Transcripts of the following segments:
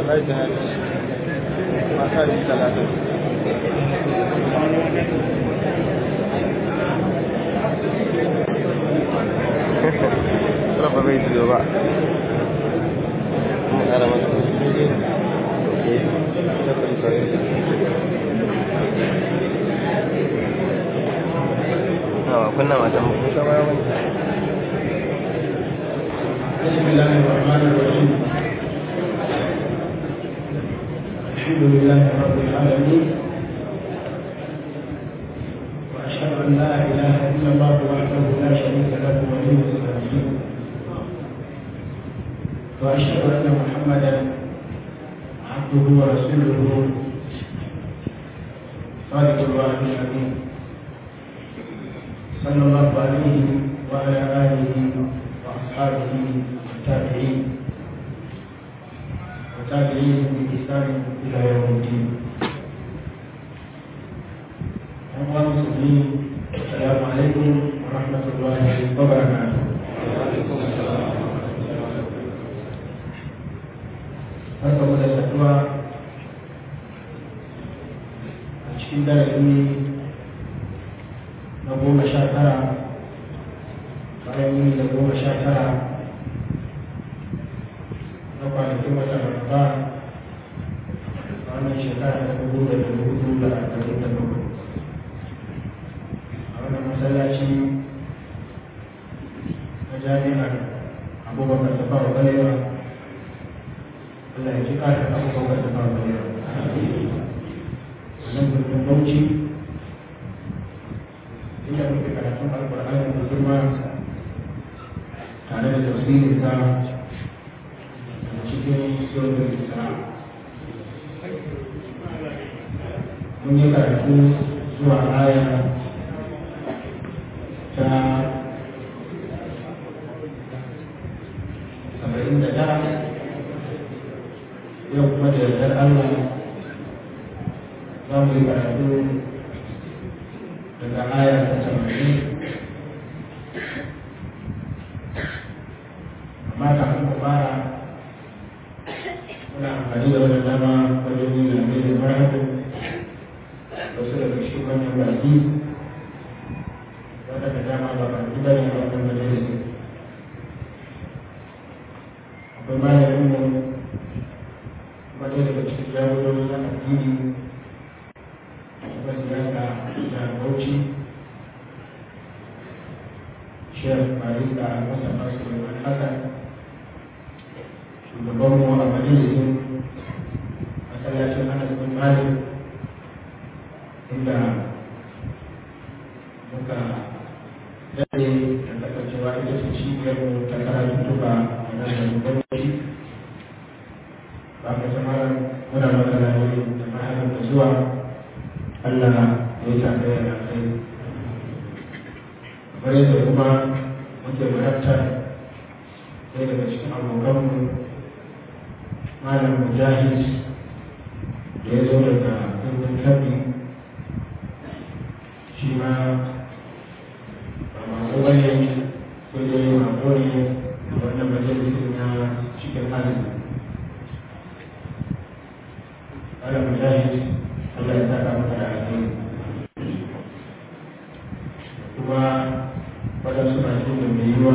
wallahi ta hali mata da talatin Rafa bai ji ba. Mun kara masa. Oke. Ta kun tsaye. Nawa kunna mata mu kun kama yawan. بسم الله الرحمن الرحيم الحمد لله رب العالمين واشهد ان لا اله الا الله وحده لا شريك له ولي الصالحين واشهد ان محمدا عبده ورسوله صادق الله الامين صلى الله عليه وعلى اله واصحابه والتابعين وتابعيهم بإحسان إلى يوم الدين. أيها المسلمين السلام عليكم ورحمة الله وبركاته. Barka mu da saduwa a cikin darasi na goma sha tara bayan yini da goma sha tara na kwanakin wata ramadan a wannan shekara ta dubu da dubu hudu da arba'in da bakwai a wannan masallaci na jami'ar abubakar ta fara balewa Allah ya ji ƙarin abubakar ta fara balewa wannan birnin bauchi inda muke karatun alƙur'ani da girma tare da tafsirin sa cikin surat Isra. Mun yi karatu zuwa aya ta saba'in da tara yau kuma da yardar Allah za mu yi karatu daga aya ta saba'in amma kafin ku fara muna amfani da wannan dama wajen yin lamai da marhabu wasu daga cikin wannan baki wadanda dama ba ba ni bane a wannan majalisi akwai malamin mu wani daga cikin jagorori na addini kuma siyasa da bauchi shek barista mustapha suleiman hassan shugabanmu a majalisin masallacin anas bin malik inda muka dade da kasancewa ita ce cibiyarmu ta karatu tuba a nan da gwamnati ba ka samar muna maka lalai da mahalar da zuwa allah ya yi tafiya da kai kamar yadda kuma muke marabtar ɗaya daga cikin abokanmu malam mujahid da ya zo daga birnin kabi shi ma ba masu wani sai dai mako ne a wannan majalisin na cikin azumi malam mujahid Allah ya saka maka da alheri kuma waɗansu masu da mai yiwa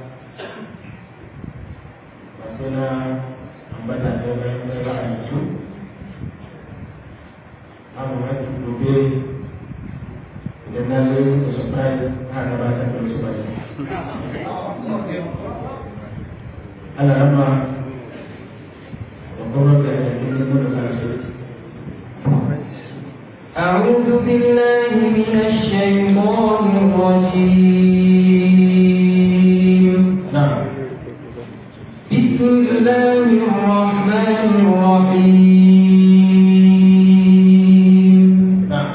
ba sai na ambata da bayan da ba a yanzu abu mafi gobe idan na zo da surprise na gabatar da su baki ana rama da gwamnati a cikin nemo da kansu أعوذ بالله من الشيطان الرجيم نعم بسم الله الرحمن الرحيم نعم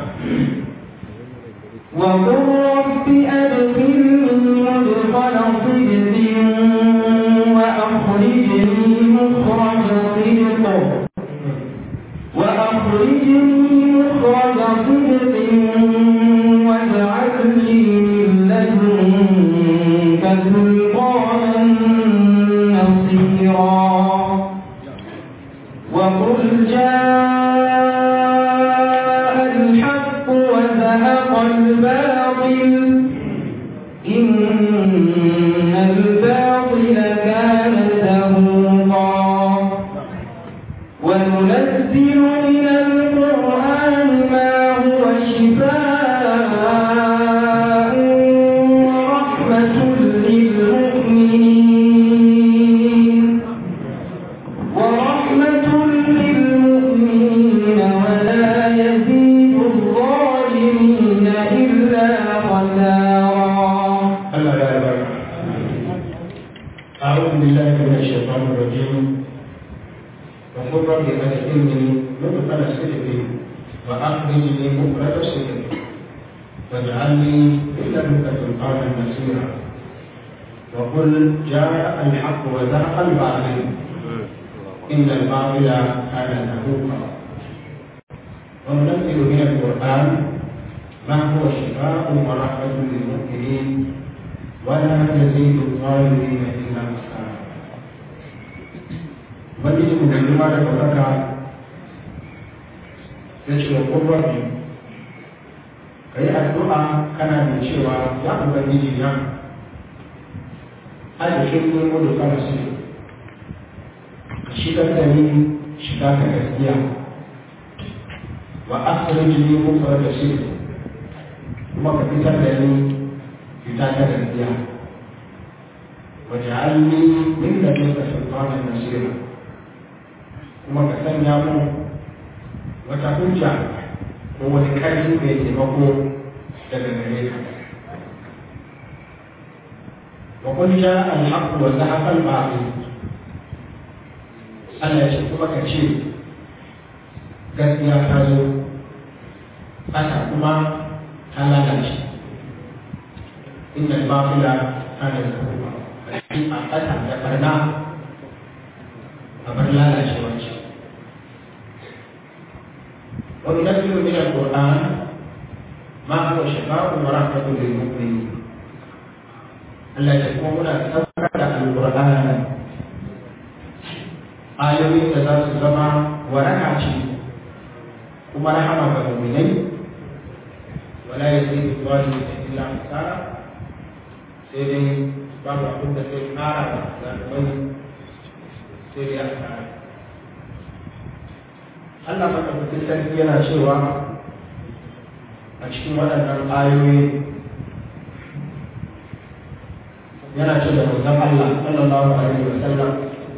وقل رب أدخلني مدخل صدق وأخرجني مخرج صدق وأخرجني مخرج صدق واجعل لي من لدنك سلطانا نصيرا وقل رب أدخلني مدخل صدق وأخرجني مخرج صدق واجعلني من لدنك سلطانا نصيرا وقل جاء الحق وزهق الباطل إن الباطل كان زهوقا وننزل من القرآن ما هو شفاء ورحمة للمؤمنين ولا يزيد الظالمين إلا خسارا ubangiji mu mai girma da ɗaukaka ya ce wa ƙurbabi ka yi addu'a kana da cewa ya ubangiji na adashin ne mu da kama su ka shigar da ni shiga ta gaskiya wa asirin jini mu fara da shi kuma ka fitar da ni fita ta gaskiya waje'alni min da ke ka sultanan nasira kuma ka sanya mu wata hujja ko wani ƙarfi mai taimako daga gare ka wa kun ja al-haqq wa zahaqa al-batil Allah ya ce kuma ka ce gaskiya ta zo ɓata kuma ta lalace inda al-batila kana zahuqa a ɓata da ɓarna a bar lalacewa ce وننزل من القرآن ما هو شفاء ورحمة للمؤمنين ألا تكون سبقة القرآن آيوي تدرس الزمان وركعتي كما رحمة المؤمنين ولا يزيد الظالمين إلا خسارة سيدي بابا كنت سيدي نارا ظالمين سيدي أخسارة Allah madaukakin sarki yana cewa a cikin waɗannan ayoyi yana ce da manzon Allah sallallahu alaihi wa sallam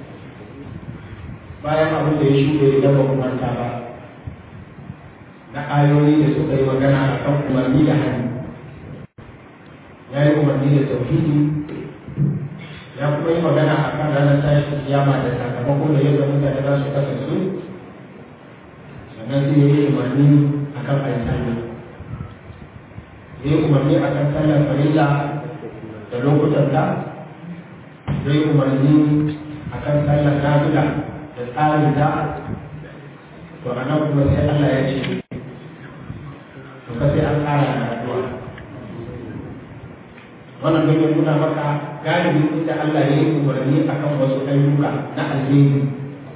bayan abin da ya shuɗe idan ba manta ba na ayoyi da suka yi magana a kan umarni da hannu ya yi umarni da tauhidi ya kuma yi magana a kan ranar tashin kiyama da sakamakon da yadda mutane za su kasance sannan sai ya yi umarni a kan ayi sallah ya yi umarni a kan sallar farilla da lokutan ta ya yi umarni a kan sallar nafila da tsarin ta to a nan kuma sai Allah ya ce to ka sai an tsara da addu'a wannan don ya nuna maka galibi inda Allah ya yi umarni akan wasu ayyuka na alheri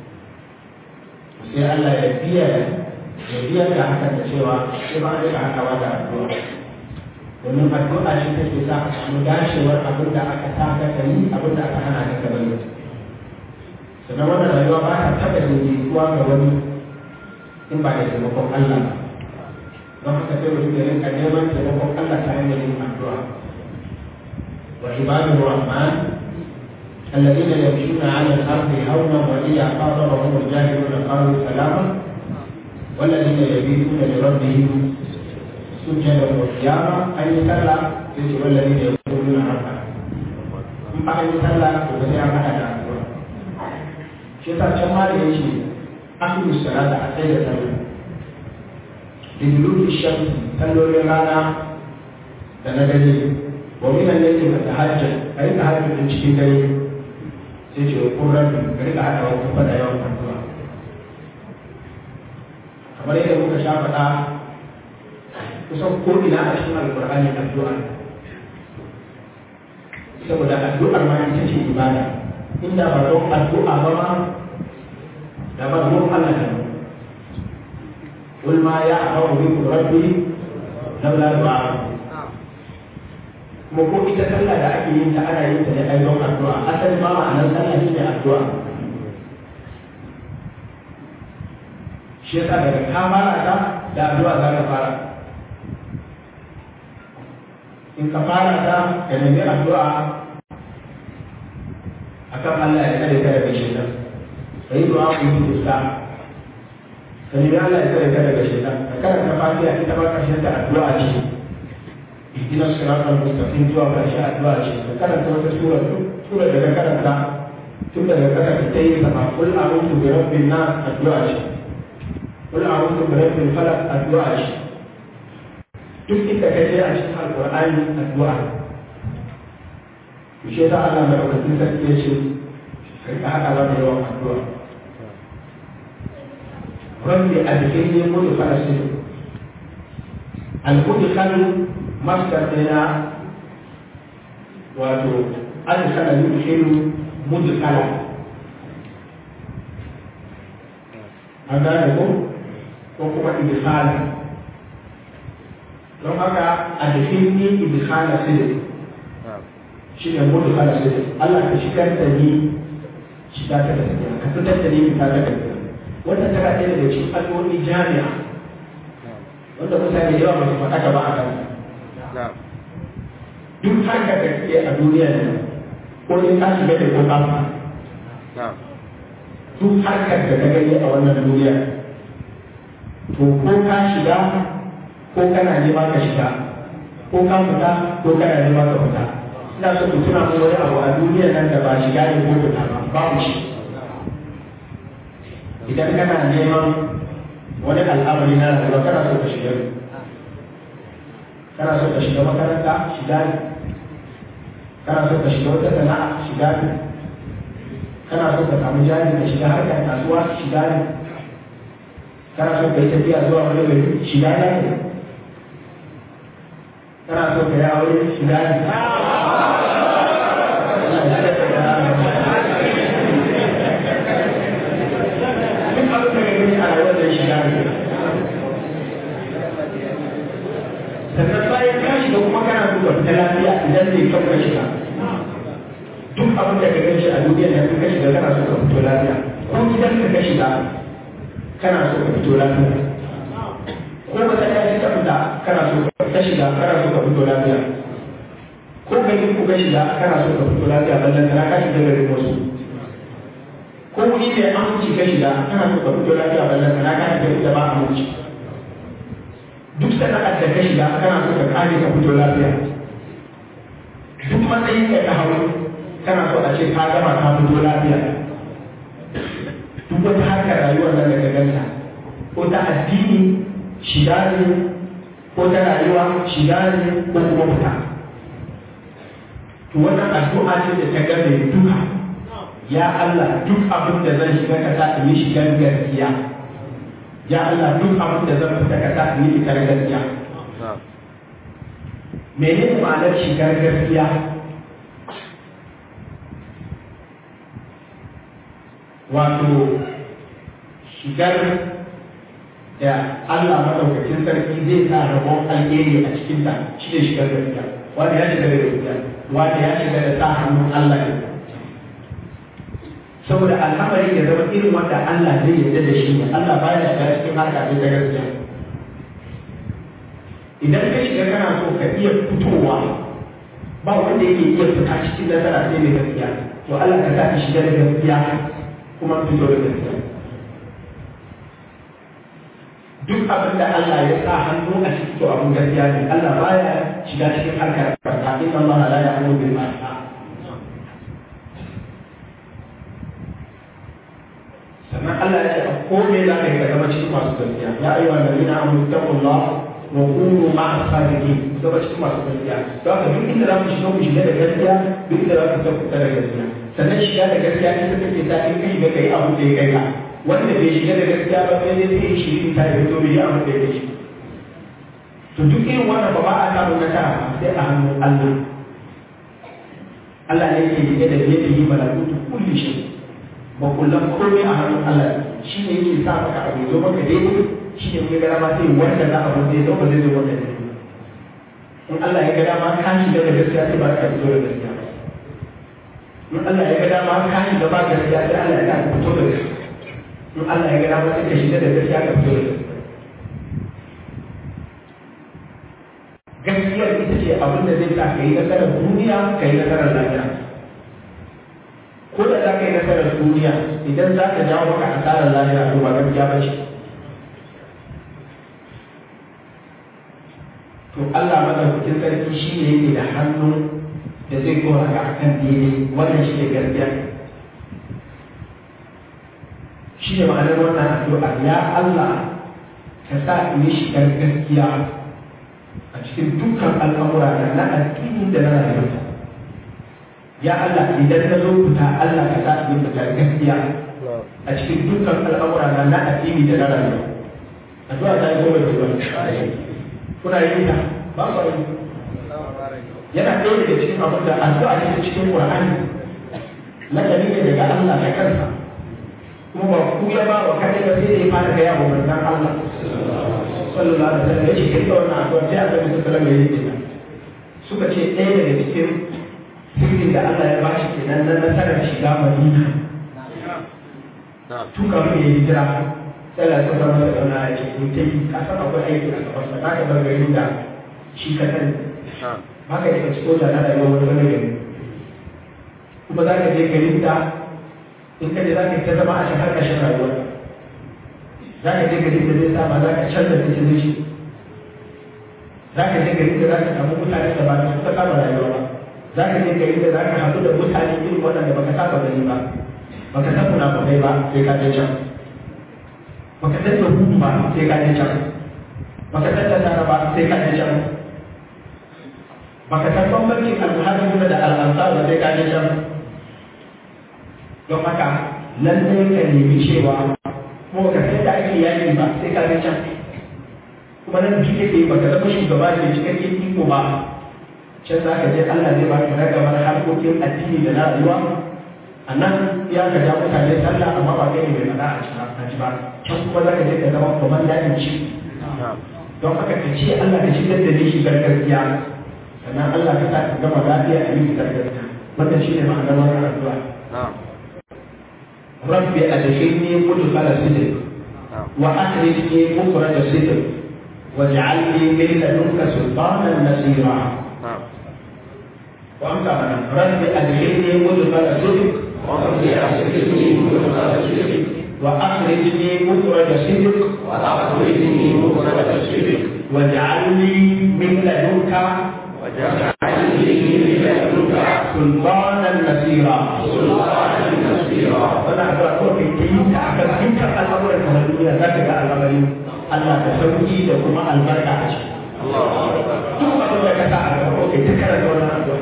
sai Allah ya biya ya biya da hakan da cewa sai ba a rika hakawa da addu'a domin addu'a shi take sa a samu dacewar abin da aka sa ka yi abin da aka hana ka bari sannan wannan rayuwa ba ta taɓa daidaituwa ga wani in ba da taimakon Allah don haka sai mutum ya rinka neman taimakon Allah ta hanyar yin addu'a wa ibadu rahman الذين يمشون على الأرض هونا وإذا خاطبهم الجاهلون قالوا سلاما والذين يبيتون لربهم سجدا وقياما أن يسلى والذين يقولون ربنا in ba yi sallah to ba sai an haɗa da addu'a shi yasa can ma da yake aqimu salata a tsaye da sallah liduluki shamsi sallolin rana da na dare wa min al-layli fatahajjad ayi tahajjud cikin dare sai ce wa kun rabbi ka rika haɗa wa kuma da yawan addu'a kamar yadda muka sha faɗa kusan ko ina a cikin alƙur'ani addu'a saboda addu'ar ma ita ce ibada inda ba don addu'a ba ma da ba don Allah da mu قل ما يعبأ بكم ربي لولا دعاء kuma ko ita sallah da ake yin ta ana yin ta ne ai don addu'a asali ma ma'anar sallah shi ne addu'a shi yasa daga ka fara ta da addu'a za ka fara in ka fara ta ka nemi addu'a akan Allah ya kare ka daga shaitan ka yi du'a ku yi kusa ka nemi Allah ya kare ka daga shaitan ka karanta fatiha ita ma karshen ta addu'a ce ihdina siratal mustaqim zuwa karshe addu'a ce ka karanta wata sura sura da ka karanta tun daga kasa ta yi sama kul a'udhu bi rabbin nas addu'a ce kul a'udhu bi rabbil falaq addu'a ce duk inda ka je a cikin alqur'ani addu'a to shi yasa Allah mai ɗaukakin sarki ya ce ka rika haɗa da yawan addu'a rabbi adkhilni mudkhala sidq al-mudkhal masdar ɗina wato adkhala yudkhilu mudkhala an gane ko ko kuma idkhala don haka adkhilni idkhala sidq shi ne mudkhala sidq Allah ka shigar da ni shiga ta gaskiya ka fitar da ni fita ta gaskiya wannan tana ɗaya daga cikin al'ummi jami'a wanda mutane da yawa ba su faɗa ka ba a kan duk harka da ke a duniya ne ko ne ka shiga da ko ka duk harkar da ka gani a wannan duniya to ko ka shiga ko kana nema ka shiga ko ka fita ko kana nema ka fita ina so ku tuna wani abu a duniya nan da ba shiga ne ko fita ba babu shi idan kana neman wani al'amari na rayuwa kana so ka shiga kana so ka shiga makaranta shiga ne kana so ka shiga wata sana'a shiga ne kana so ka samu jari ka shiga harkar kasuwa shiga ne kana so ka yi tafiya zuwa wani gari shiga ne kana so ka yi aure shiga ne duk abin da gani a rayuwar da shiga ne sannan bayan ka shiga kuma kana so ka fita lafiya idan zai kyau ka shiga duk abin da ka gani a duniya da ka shiga kana so ka fito lafiya ko gidan ka ka shiga kana so ka fito lafiya ko wata ɗaya ka fita kana so ka shiga kana so ka fito lafiya ko gari ku ka shiga kana so ka fito lafiya ballan kana ka shiga garin wasu ko wuri mai aminci ka shiga kana so ka fito lafiya ballan kana ka shiga da ba aminci duk sana'ar da ka shiga kana so ka kare ka fito lafiya duk matsayin da ka hau kana so a ce ka gama ka fito lafiya duk wata harkar rayuwar nan da ka ganta ko ta addini shiga ne ko ta rayuwa shiga ne ko kuma fita to wannan addu'a ce da ta gabe duka ya Allah duk abin da zan shiga ka sa in yi shigar gaskiya ya Allah duk abin da zan fita ka sa in yi fitar gaskiya menene ma'anar shigar gaskiya wato shigar da Allah madaukakin sarki zai sa rabon alheri a cikin ta shi ne shigar gaskiya wanda ya shiga da gaskiya wanda ya shiga da sa hannun Allah ne saboda al'amari ya zama irin wanda Allah zai yarda da shi Allah baya shiga cikin harka ta gaskiya idan ka shiga kana so ka iya fitowa ba wanda yake iya fita cikin nasara sai mai gaskiya to Allah ka sa ka shiga da gaskiya kuma fito da gaskiya duk abin da Allah ya sa hannu a cikin to abin gaskiya ne Allah baya shiga cikin harkar barka inna Allah la ya'muru bil ma'ruf sannan Allah ya ce a kome za ka yi ka zama cikin masu gaskiya ya ayyuha allazina amanu taqullah wa kunu ma'a sadiqin zama cikin masu gaskiya don haka duk inda za ku shiga ku shiga da gaskiya duk inda za ku fita da gaskiya sannan shiga da gaskiya ita take sa in ka shiga kai abu da ya kai ka wanda bai shiga da gaskiya ba sai dai sai shi ta yi to bai yi abu da ya kai shi to duk irin wannan ba ba a samu nasara sai a hannun Allah Allah ne yake rike da yadda yi malakutu kulli shi ba kullum komai a hannun Allah shi ne yake sa maka abu zo maka daidai shi ne ya gara ma sai wanda za a wanda ya zo ba zai zo wanda daidai in Allah ya ga dama ka shiga da gaskiya sai ba ka fito da gaskiya in Allah ya ga dama ka shiga ba gaskiya sai Allah ya ga ka fito da gaskiya in Allah ya ga dama sai ka shiga da gaskiya ka fito da gaskiya gaskiyar ita ce abin da zai sa ka yi nasarar duniya ka yi nasarar lafiya ko da za ka yi nasarar duniya idan za ka jawo maka asarar lafiya to ba gaskiya ba ce to Allah madaukakin sarki shi ne yake da hannu da zai kora ka akan daidai wannan shi ne gaskiya shi ne ma'anar wannan addu'a ya Allah ka sa in yi shigar gaskiya a cikin dukkan al'amura na na addini da na rayuwa ya Allah idan na zo fita Allah ka sa in fita gaskiya a cikin dukkan al'amura na na addini da na rayuwa addu'a ta yi goma da wani kuna yin ta ba ku yi yana ɗaya daga cikin abin da addu'a ce ta cikin Qur'ani lakani ne daga Allah ta kansa kuma ba ku ya ba wa kadai ba sai da ya fara gaya wa manzon Allah sallallahu alaihi wasallam yace kai wannan addu'a sai Allah ya sallallahu alaihi wasallam suka ce ɗaya daga cikin sirrin da Allah ya bashi kenan na nasarar shiga Madina tun kafin ya hijira sai Allah ya sallallahu alaihi wasallam ya ce ku tai ka san akwai aiki a gaban sa ka bar garin da shi ka sani haka ya ci soja na rayuwar wani wani gari kuma za ka je garin da in ka je za ka ta zama a cikin ƙarshen rayuwa za ka je garin da zai sama za ka canza musulunci za ka je garin da za ka samu mutane da ba da suka saba rayuwa ba za ka je garin da za ka haɗu da mutane irin waɗanda baka saba gani ba baka san munafukai ba sai ka je can baka san yahudu ba sai ka je can baka san nasara ba sai ka je can baka san bambancin almuhajirin da al'ansar ba sai ka je can don haka lallai ka nemi cewa kuma ka san da ake yaki ba sai ka je can kuma nan duk yake baka zama shugaba da cikakken iko ba can za ka je Allah zai baka ragamar harkokin addini da na rayuwa a nan ya ka ja mutane sallah amma ba kai ne mai faɗa a ci ba can kuma za ka je ka zama kwamandan ci don haka ka ce Allah ka shigar da ni shigar gaskiya sannan Allah ka sa ka gama lafiya a yi shigar gaskiya wannan shi ne ma'anar wannan addu'a rabbi adkhilni mudkhala sidq wa akhrijni mukhraj sidq واجعل لي من لدنك سلطانا نصيرا وأنت من رب أدخلني مدخل صدق وأخرجني مخرج صدق وأخرجني مخرج الصدق واجعل لي من لدنك واجعل لي من لدنك سلطانا نصيرا سلطانا نصيرا وانا أقول لك كيف تعمل كيف الأمر الدنيا ذاك الأمر Allah ka sauki da kuma albarka a ciki. الله أكبر Duk abin da ka sa a gaba, kai ta karanta wannan addu'a.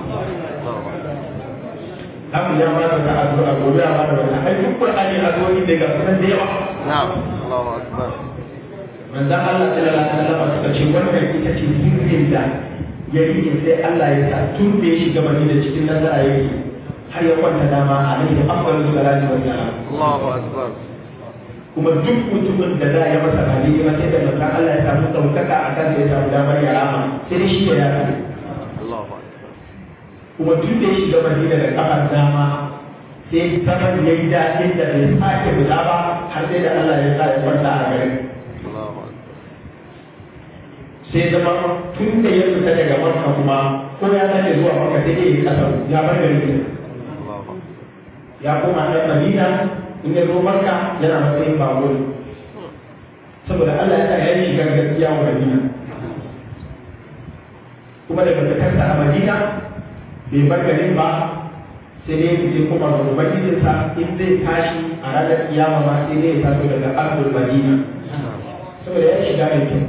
Abu ya ba da addu'a gobe ya ba da wata. Ai duk Qur'ani addu'o'i da ga sunan da yawa. نعم الله أكبر Manzon Allah sallallahu alaihi wasallam suka ce wannan ita ce sirrin da ya yi sai Allah ya sa tun da ya shiga Madina cikin nazara yake har ya kwanta dama alaihi afdalu salatu wa salam. الله أكبر kuma duk mutumin da za a yi masa hali ma sai da manzon Allah ya samu ɗaukaka a kan ya samu damar ya rama sai dai shi ya yafi الله أكبر kuma duk da ya shiga Madina da kafar dama sai zaman ya yi daɗin da bai sake fita ba har sai da Allah ya sa ya kwanta a garin الله أكبر sai zama tun da ya fita daga Makka kuma ko ya sake zuwa Makka sai dai ya kasar ya bar garin الله أكبر ya koma ɗan Madina in ya zo Makka yana matsayin babu saboda Allah ya sa ya yi shigar gaskiya wa Madina kuma daga fitarsa a Madina bai bar garin ba sai dai fice kuma ga ubangijinsa in zai tashi a ranar kiyama ma sai dai ya taso daga ardul Madina saboda ya shiga mai kyau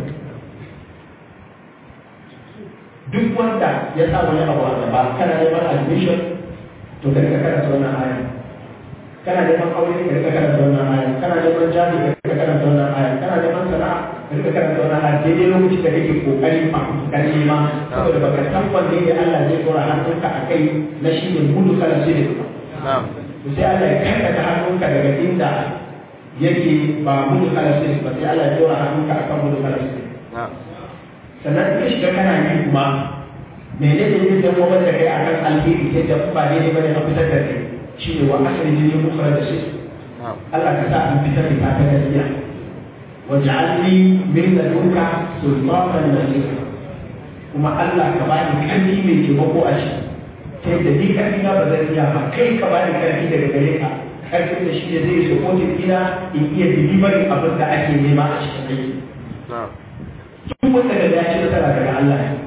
duk wanda ya sa wani abu a gaba kana neman admission to ka rika karanta wannan aya kana neman aure ka rika karanta wannan aya kana neman jari ka rika karanta wannan aya kana neman sana'a ka rika karanta wannan aya daidai lokacin da kake kokari a kan nema saboda baka san wanne ne Allah zai dora hannunka a kai na shi ne mudu kala shi ne نعم to sai Allah ya karkata hannunka daga inda yake ba mudu kala shi ne ba sai Allah ya dora hannunka akan mudu kala shi ne نعم sannan ka shiga kana yi kuma menene ne zai zama da kai akan alheri sai da ba daidai bane a fitar da kai shi ne wa asali ne mu fara da shi نعم Allah ka sa an fitar da ta ta gaskiya waj'alni min ladunka sultanan nasira kuma Allah ka bani karfi mai taimako a shi ta yadda ni karfi na ba zan iya ba kai ka bani karfi daga gare ka karfin da shi ne zai supporting ina in iya delivery abin da ake nema a cikin aiki نعم duk wanda da ya ci nasara daga Allah ne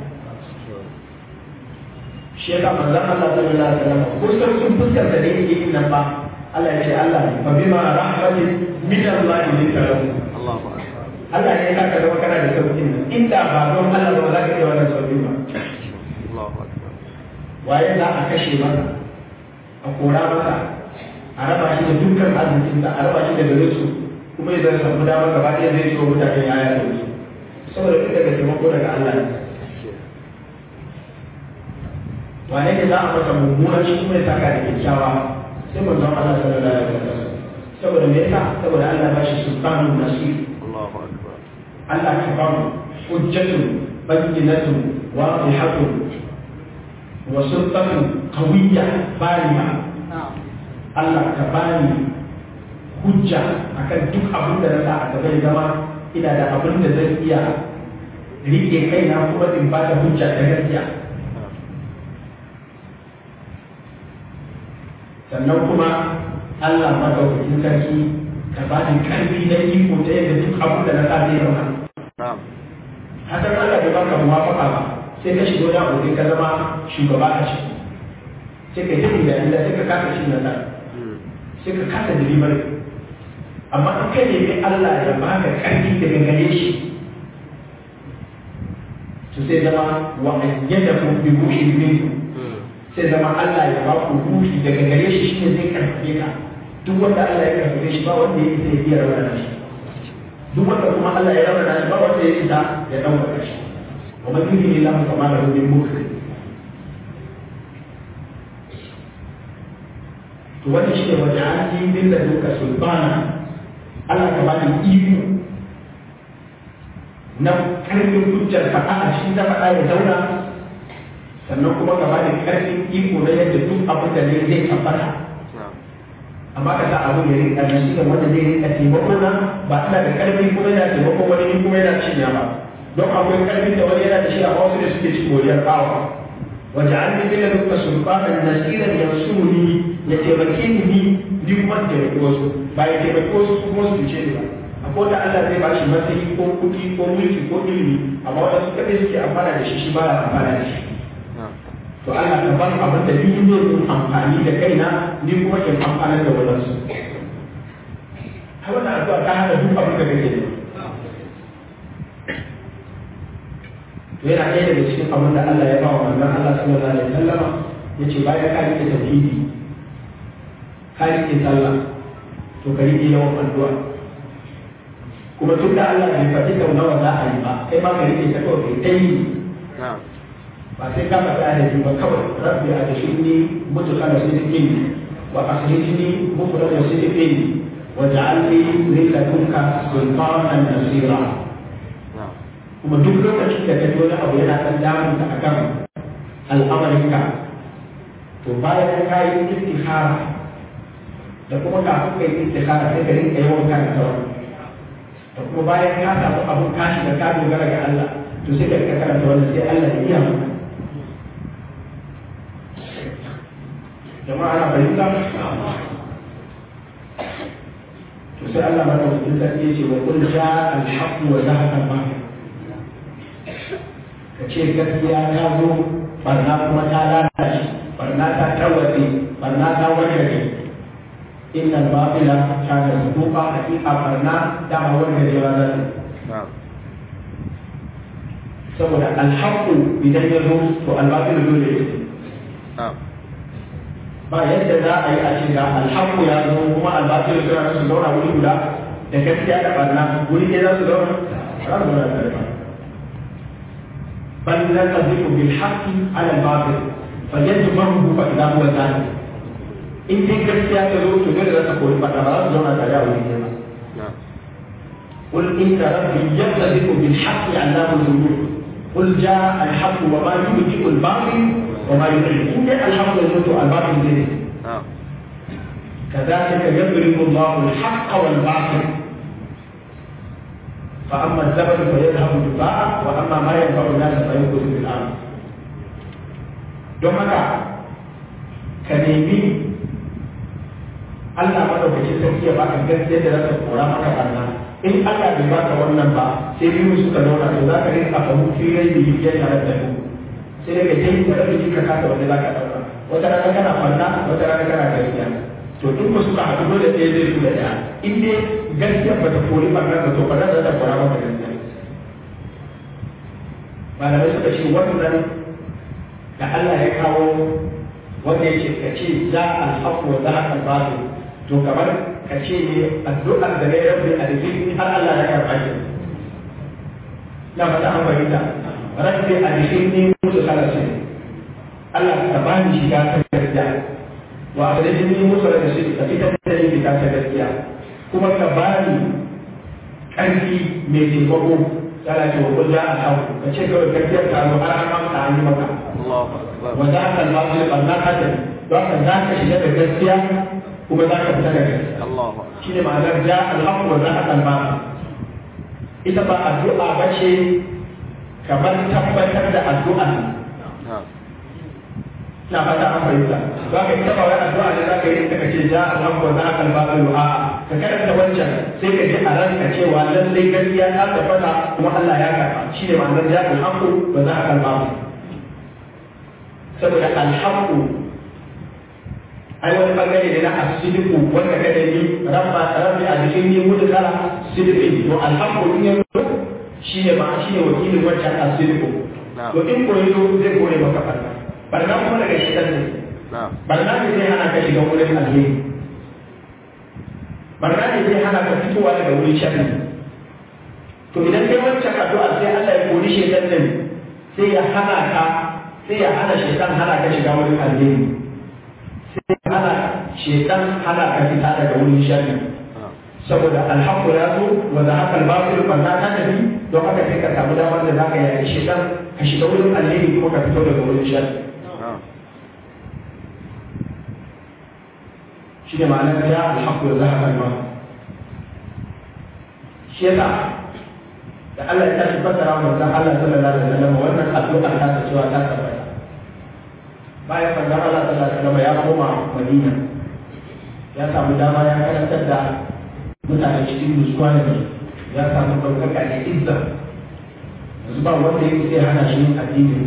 shi yasa manzon Allah sallallahu alaihi wasallam ko sai sun fuskar da yake yin nan ba Allah ya ce Allah ne fa bima rahmatin min Allah linta lahu Allahu akbar Allah ne ya saka zama kana da sauƙin nan inda ba don Allah ba za ka iya wannan sauƙin ba Allahu akbar waye za a kashe masa a kora masa a raba shi da dukkan arzikinsa a raba shi da gare su kuma ya zai samu damar gaba ɗaya zai ciwo mutane ya yi sauki saboda duk daga taimako daga Allah ne wane ne za a masa mummunan shi kuma ya saka da kyakkyawa sai mun zama Allah sallallahu alaihi wasallam saboda me yasa saboda Allah ba shi sultanun nasir Allahu akbar Allah ka ba mu hujjatun bayyinatun wadihatun wa sultanun qawiyya barima Allah ka bani hujja akan duk abin da na sa a gaba ya zama ina da abin da zan iya rike kaina kuma in ba da hujja ta gaskiya sannan kuma Allah madaukakin sarki ka ba ni karfi na iko ta yadda duk abin da na sa zai zama na'am hakan Allah bai baka muwafaka ba sai ka shigo da abokai ka zama shugaba a ciki sai ka yi da inda sai ka kasa shi nasara sai ka kasa delivery amma in kai nemi Allah ya baka karfi daga gare shi to sai zama wa ayyadakum bi ruhin minhu sai zama Allah ya ba ku ruhi daga gare shi shine zai karfafe ka duk wanda Allah ya karfafe shi ba wanda ya isa ya iya rawana shi duk wanda kuma Allah ya rawana shi ba wanda ya isa ya dauka shi wa man yuridu illa kama lahu min mukrim to wannan shi ne wajen an yi bin da duka sulbana Allah ka bani iko na karfin hujjar faɗa a shi ta faɗa ya zauna sannan kuma ka bani karfin iko na yadda duk abin da ne zai tabbata na'am amma ka sa abin ya rinka na shi da wanda zai rinka taimako na ba ina da karfi kuma yana taimako wani ni kuma yana cinya ba don akwai karfin da wani yana da shi a wasu da suke ci moriyar bawa وجعلني من لدنك سلطانا نصيرا ينصرني يتمكنني ni ni kuma da taimaki wasu ba ya taimaki wasu su kuma su ce ni ba akwai da Allah zai bashi matsayi ko kuɗi ko mulki ko ilimi amma wanda su kaɗai suke amfana da shi shi ba ya amfana da shi na'am to Allah ka ban abin da ni ne in amfani da kaina ni kuma in amfana da wadansu har wannan addu'a ta hada duk abin da kake yi to yana ɗaya daga cikin abin da Allah ya ba wa manzon Allah sallallahu alaihi wasallama yace bayan ka rike tauhidi ka rike sallah to ka rike yawan addu'a kuma tun da Allah bai faɗi sau nawa za a yi ba kai ma ka rike ta kawai kai ta yi na'am ba sai ka faɗi adadi ba kawai rabbi a da shi mudkhala sidqin wa akhrijni mukhraj sidqin wa ja'alni min ladunka sultanan nasira na'am kuma duk lokacin da ka ji wani abu yana ɗan damun ka akan al'amarinka to bayan ka yi istikhara da kuma kafin ka yi istikhara sai ka rinka yawan kan sauran da kuma bayan ka samu abun kashi da ka dogara ga Allah to sai ka rika karanta wannan sai Allah ya iya maka jama'a na fahimta to sai Allah ma tawfiqin sarki yace wa qul ja'a al-haqq wa zahaqa al-batil ka ce gaskiya ta zo barna kuma ta lalace barna ta tarwatse barna ta wargaje inna al-batila kana zuqa haqiqa barna da ma wargaje ba za ta na'am saboda al-haqqu idan ya zo to al-batil dole ya zo na'am ba yadda za a yi a ce ga alhaku ya zo kuma albatil suna su zauna wuri guda da gaskiya da barna wuri ne za su zauna za su zauna tare ba bal la tadhiku bil haqqi ala al batil fa yajmahu fa idha huwa zahir in dai gaskiya ta zo to dole za ta koyi fada ba za su zauna tare a wuri ne ba na'am قل إن ربي يقذف بالحق علام الغيوب قل جاء الحق وما يبدئ الباطل وما يعلن إن الحق يموت الباطل يزيد na'am كذلك يضرب الله الحق والباطل فأما الزبد فيذهب جفاء وأما ما ينفع الناس فيمكث في الأرض don haka ka nemi Allah madaukakin sarki ya baka gaskiya da zaka kora maka barna in Allah bai baka wannan ba sai biyu suka zauna to za ka rinka fahimu firai da yi ya tare da ku sai daga jini da rabi ka kasa wanda za ka ɗauka wata rana kana barna wata rana kana gaskiya to duk ba suka haɗu dole ɗaya zai da ɗaya in dai gaskiya ba ta kori ba ba to ba za ta kora maka gaskiya malamai suka ce wannan da Allah ya kawo wanda ya ce ka ce za a haƙo wa za a karɓa to kamar ka ce ne addu'ar da ne rabbi a jikin har Allah ya karɓa ki na fata an fahimta rabbi a jikin ne musu kalasin Allah ka ba ni shiga ta gaskiya wa a da jini musu da shi ka fitar da ni fita ta gaskiya kuma ka ba ni ƙarfi mai taimako yana ce wa kullu a hau ka ce kawai gaskiyar ta zo har an mamta an yi maka wa za ka lafi ɓanna hada don ka za ka shiga da gaskiya kuma za ka fita da gaskiya shi ne ma'anar ja alhaku wa za ka kalma ita ba addu'a ba ce kamar tabbatar da addu'a na fata an fahimta za ka ita ba wai addu'a ne za ka yi ka ce ja alhaku wa za ka kalma ka du'a ka karanta wancan sai ka ji a ranka cewa lallai gaskiya ta tabbata kuma Allah ya karba shi ne ma'anar ja alhaku wa za ka kalma saboda alhaku ai wani bangare ne na asidiku wanda ka da ni rabba rabbi a jikin ni mutu kala sidiki to alhaku in yanzu shi ne ba shi ne wakilin wancan asidiku to in koyi zai kore maka barna barna kuma daga shaitan ne barna ne zai hana ka shiga wurin alheri barna ne zai hana ka fitowa daga wurin sharri to idan kai wancan addu'a sai Allah ya kori shaitan din sai ya hana ka sai ya hana shaitan hana ka shiga wurin alheri sai ya hana shaitan hana ka fita daga wurin sharri saboda alhaqqu ya zo wa zahaqa al-batil fa ta tafi don haka sai ka samu damar da zaka yi shaitan ka shiga wurin alheri kuma ka fito daga wurin sharri shi ne ma'anar ya alhaku da zahar alma shi yasa da Allah ya tashi fassara wa manzon Allah sallallahu alaihi wasallam wannan addu'a ta ta cewa ta tabbata bayan manzon Allah sallallahu alaihi wasallam ya koma Madina ya samu dama ya karantar da mutane cikin nutsuwa ne ya samu ɗaukaka da izza yanzu ba wanda yake zai hana shi yin addini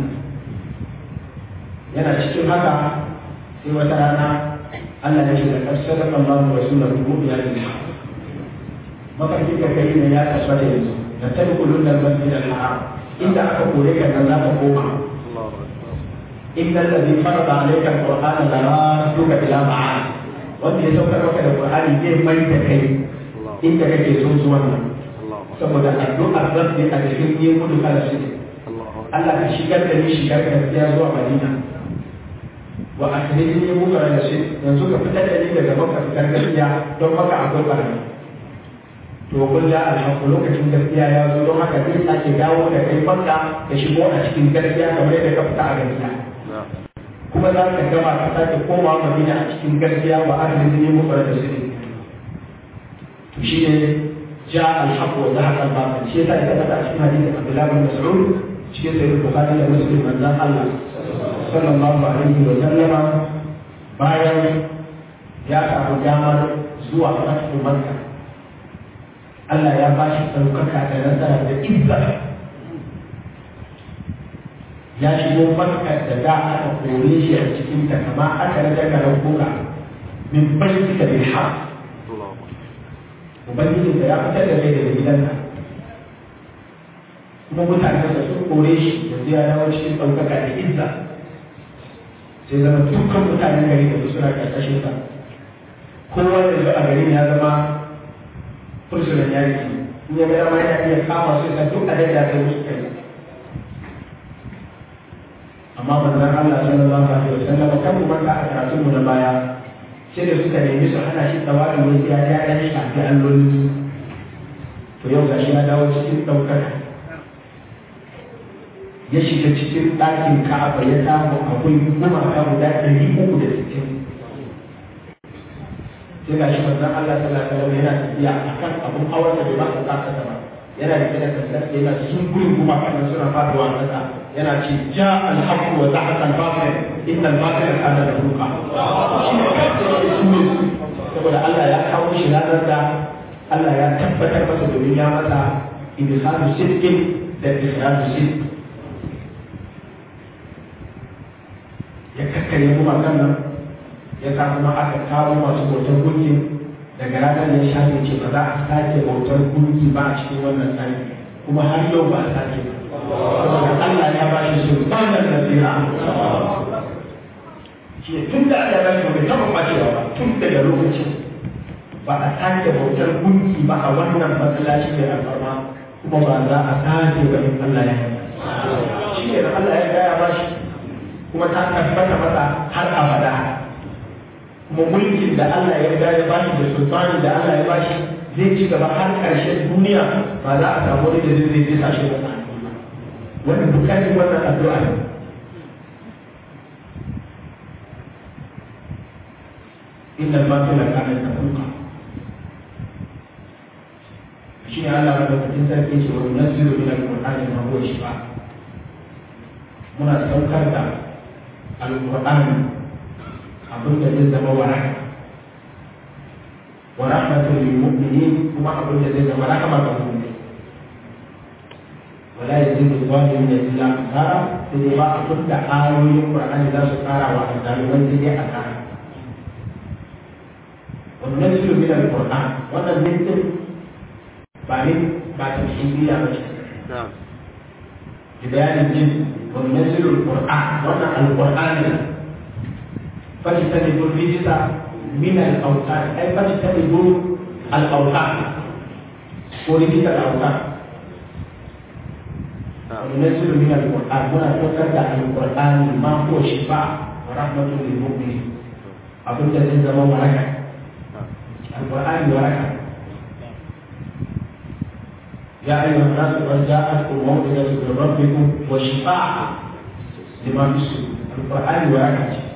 yana cikin haka sai wata rana Allah ya ce da ƙarshen Allah wa Rasulullah rubu ya yi mafarkin da kai ne ya tabbata yanzu da tadkhulun al-masjid al-haram inda aka kore ka nan za ka koma inna alladhi farada alayka al-qur'ana la radduka ila ma'ad wanda ya saukar maka da qur'ani zai mai da kai inda kake so zuwa nan saboda addu'ar rabbi a cikin yin kudu kala shi Allah ka shigar da ni shigar gaskiya zuwa Madina wa akhrijni mukra da shi yanzu ka fitar da ni daga maka fitar gaskiya don maka akwai barna to kun da alhaku lokacin gaskiya ya zo don haka zai sake dawo da kai makka ka shigo a cikin gaskiya kamar yadda ka fita a gaskiya kuma za ka gama ka sake koma madina a cikin gaskiya wa akhrijni mukra da shi to shi ne ja alhaku wa zahaqa al-batil shi yasa ya tabbata a cikin hadisin Abdullah bin Mas'ud cikin sahih Bukhari da Muslim manzon Allah sallallahu alaihi wa sallama bayan ya samu damar zuwa fatu makka Allah ya ba shi ɗaukaka da nasara da izza ya shigo makka da da aka kore shi a cikin ta kama aka rage garan kuka min bayyika bil haqq ubangiji da ya fitar da kai daga gidanka kuma mutanen da sun kore shi yanzu ya dawo cikin ɗaukaka da izza sai zama dukkan mutanen gari da suna ƙarƙashin sa kowa da zuwa garin ya zama fursunan yaki in ya gama yana iya kama su da duk a daidai kai musu kai amma manzon Allah sallallahu alaihi wasallam kan mu manta a karatun mu na baya sai da suka nemi su hana shi tsawarin wani ya ya ya shafi alloli to yau gashi ya dawo cikin ɗaukaka ya shiga cikin ɗakin ka'aba ya samu akwai gumaka guda ɗari uku da sittin sai ga shi manzon Allah sallallahu alaihi wasallam yana tafiya akan abun awar da bai ba su kasa ba yana da kada kasar yana sun gurin gumaka nan suna faduwa kasa yana ce ja alhaqu wa zahaqa al-batil inna al-batila kana zahuqa shi ne kafin ya su ne saboda Allah ya kawo shi ranar da Allah ya tabbatar masa domin ya masa idhalu sidqin da ikhraju sidq ya kakkare gumakan nan ya sa kuma aka kawo masu bautar gunki daga ranar ya shafe ce ba za a sake bautar gunki ba a cikin wannan tsari kuma har yau ba a sake ba saboda Allah ya ba shi sultanan nasira shi tun da aka ba shi bai taɓa ɓacewa ba tun daga lokacin ba a sake bautar gunki ba a wannan masallaci mai alfarma kuma ba za a sake ba in Allah ya yi shi ne da Allah ya gaya ba shi kuma ta tabbata masa har abada kuma mulkin da Allah ya riga ya bashi da sultani da Allah ya bashi zai ci gaba har ƙarshen duniya ba za a samu wani da zai zai zai sashi da wannan dukkanin wannan addu'a ne inna al-batila kana tafuka shi ne Allah ya rubuta sarki ce wa yunzilu min al-qur'ani ma huwa shifa muna saukar da al-qur'ani abin da zai zama waraka wa rahmatul lil mu'minin kuma abin da zai zama rahama ga mu'mini wala yazidu zalimin illa khasara sai dai ba abin da ayoyin qur'ani za su kara wa azzaliman sai dai asara wa nunzilu min al-qur'an wannan ne din ba ne ba ta shiriya ba ce na'am bayanin jin wa nunzilu al-qur'an wannan al-qur'an ne فاجتنبوا الرجس من الاوثان اي فاجتنبوا الاوثان ورجس الاوثان وننزل من القران هنا توكل على القران ما هو شفاء ورحمه للمؤمنين abin da zai zama waraka alƙur'ani waraka ya ayyuhan nasu qad ja'atkum maw'izatun min rabbikum wa shifaa'un lima fi sudur alƙur'ani waraka ce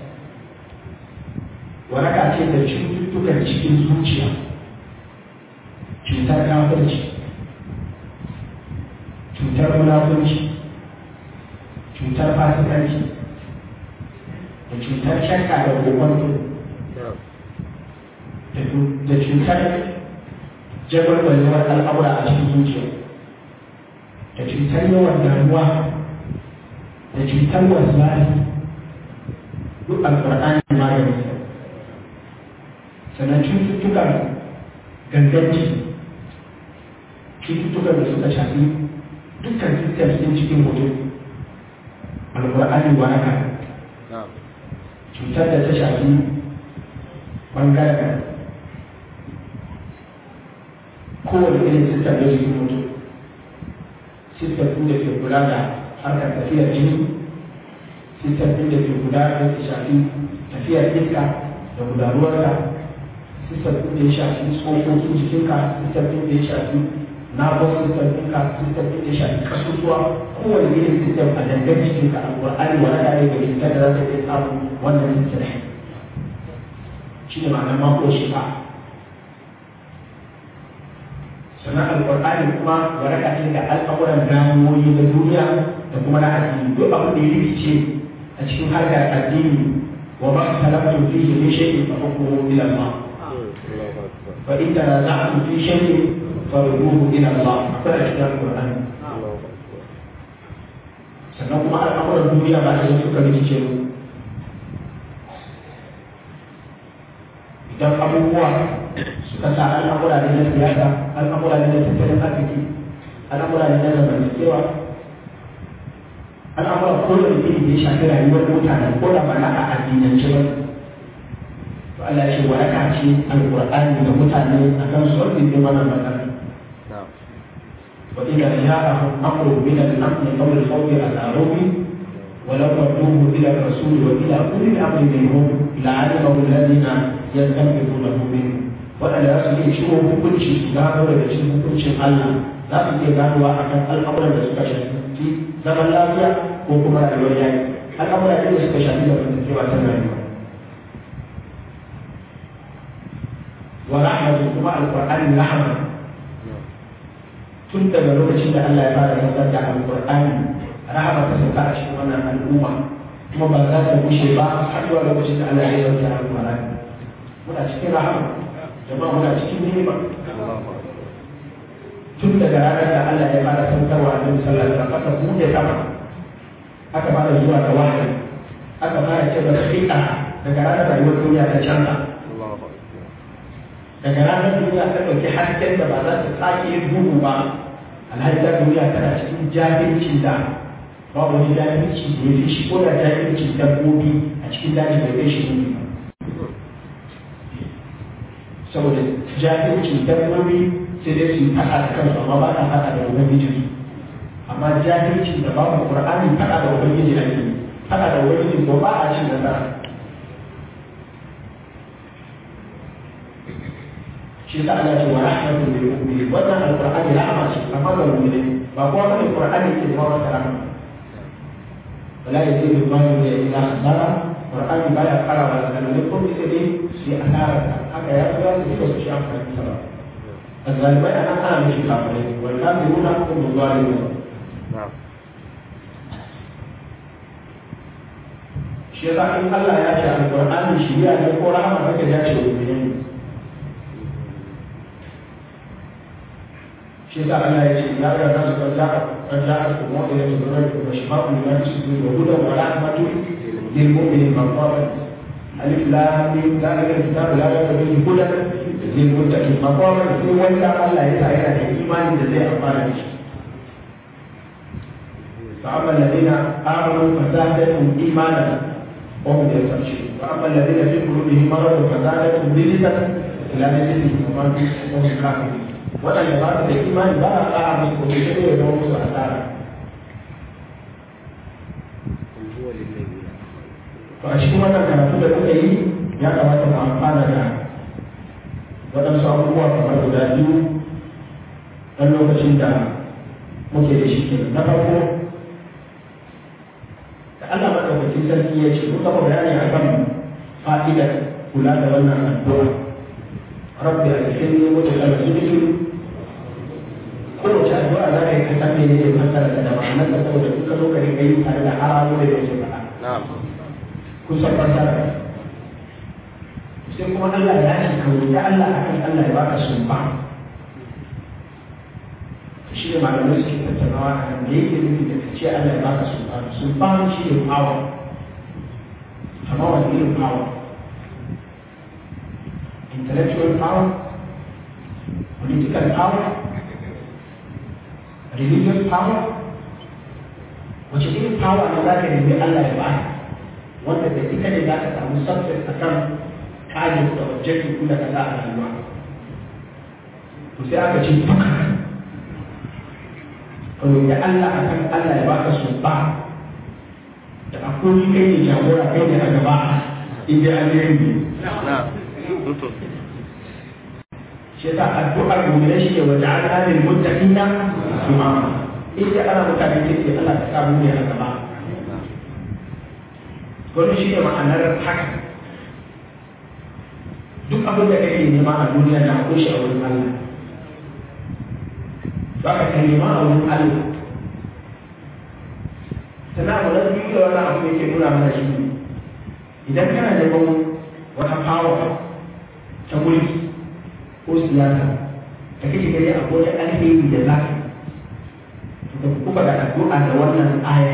waraka ce da cututtukan cikin zuciya cutar kafirci cutar munafunci cutar fasikanci da cutar shakka da kokonto da cutar jagwalgwalewar al'amura a cikin zuciya da cutar yawan damuwa da cutar wasu duk alƙur'ani maganin sa sannan cututtukan ganganci cututtukan da suka shafi dukkan sistem ɗin cikin mutum alƙur'ani waraka cutar da ta shafi ɓangaren kowane irin sistem da jikin mutum sistem ɗin da ke kula da harkar tafiyar jini sistem ɗin da ke kula da ta shafi tafiyar iska da gudanarwarka sistem ɗin da ya shafi tsokokin jikinka sistem ɗin da ya shafi nervous system ɗinka system ɗin da ya shafi kasusuwa kowane irin system a dangar jikinka a ƙwar'ani wani ɗaya da cutar da za ta iya samun wannan system shi ne ma'anar mako shifa sannan alƙur'ani kuma waraka ce da al'amuran damuwoyi na duniya da kuma na addini duk abin da ya rikice a cikin harkar addini wa ba su talabtu fihi min shay'in fa hukmuhu ila Allah فإن تنازعتم في شيء فردوه إلى الله فلا كتاب القرآن sannan kuma al'amuran duniya ba da suka rikice mu idan abubuwa suka sa al'amura ne na siyasa al'amura ne na tattalin arziki al'amura ne na zamantakewa al'amura ko da iri da ya shafi rayuwar mutane ko da ba na a addinance ba to Allah ya ce waraka ce alqur'ani ga mutane akan su wanda ke wannan matsala wa idza ja'ahum amrun min al-amn aw al-khawf al-arubi ولو ردوه الى الرسول والى اولي الامر منهم لعلمه الذين يستنبطونه منه waɗanda za su iya ciwo hukunci su gano daga cikin hukuncin Allah za su iya ganowa a kan al'amuran da suka shafi zaman lafiya ko kuma rayuwar yaki al'amuran da suka shafi da zamantakewa ta rayuwa wa rahmatu kuma alqur'ani rahma tun daga lokacin da Allah ya fara saukar da alqur'ani rahama ta sauka a cikin wannan al'umma kuma ba za ta gushe ba har zuwa lokacin da Allah ya sauke alqur'ani muna cikin rahama jama'a muna cikin ni'ima tun daga ranar da Allah ya fara saukarwa a cikin sallar da aka buɗe sama aka fara zuwa da wahayi aka fara ce ba fiƙa daga ranar rayuwar duniya ta canza daga ranar duniya ta ɗauki hasken da ba za ta sake yin duhu ba alhali ta duniya tana cikin jahilcin da ba wani jahilci da ya fi shi ko da jahilcin dabbobi a cikin daji bai kai shi duhu ba saboda jahilcin dabbobi sai dai su yi faɗa da kansu amma ba ta faɗa da ubangiji amma jahilcin da babu qur'ani faɗa da ubangiji ake faɗa da ubangiji ko ba a cin nasara shi sa Allah ce wa rahmatu lil mu'minin wannan alqur'ani rahama ce amma ga mu'mini ba kowa bane qur'ani ke zama masa rahama wala yazidu al-mali illa khasara qur'ani baya fara wa da ko sai dai sai asara haka ya zo su ba su shi amfani da ba الغالبين أنا أنا مش كافرين والكافرون هم الظالمون نعم shi yasa in Allah ya ce alƙur'ani shiriya ne ko rahama kake ya ce wa ne shi yasa Allah ya ce ya ga nasu kan ja'a kan ja'a ku mu da su da ku shi ma ku ne su da huda wa rahmatu lil mu'minin maqaman alif lam mim zalika alkitab la raiba fihi hudan lil muttaqin maqaman sai wanda Allah ya sa yana da imani da zai amfana da shi فأما الذين آمنوا فزادتهم إيمانا وهم يستبشرون وأما الذين في قلوبهم مرض فزادتهم رجسا إلى رجسهم وماتوا وهم كافرون وأن يبقى الإيمان بقى أعمل كل شيء يدور أثارا هو للذين فأشكو أن كانت تدعو إلي يا كما تفعل da waɗansu abubuwa kamar guda biyu ɗan lokacin da muke da shi kenan na farko da Allah madaukakin sarki ya ce muka ba bayani a kan fa'idar kula da wannan addu'a rabbi alhini wa tajalla sidqi kowace addu'a za ka yi ka san menene ne fasara da ma'anar da saboda duka zo ka rinka yi tare da haramu da yake faɗa نعم kun san fasara sai kuma Allah ya ce ka roƙi Allah akan Allah ya baka sumba shi ne malamai suke tattaunawa a kan da yake nufi da ka ce Allah ya baka sultan sultan shi ne power amma wani irin power intellectual power political power religious power wace irin power ne za ka nemi Allah ya baka wanda da ita ne za ka samu success a kan kajin da objective kula ka za a rayuwa to sai aka ce duka ka roƙi Allah a kan Allah ya baka su ba da akwai kai ne jagora kai ne a gaba in dai alheri ne نعم shi yasa addu'ar mu'mina shi ne wa ja'alna lil muttaqina imama in dai ana mutane ke ce Allah ta sa mu ne a gaba wannan shi ne ma'anar haka duk abin da kake nema a duniya na akwai shi a wurin Allah za ka ka nema a wurin Allah sannan abu na biyu da wannan abu yake nuna mana shi ne idan kana neman wata power ta mulki ko siyasa da kake gani a wani alheri da za ka to ka kuma da addu'a da wannan aya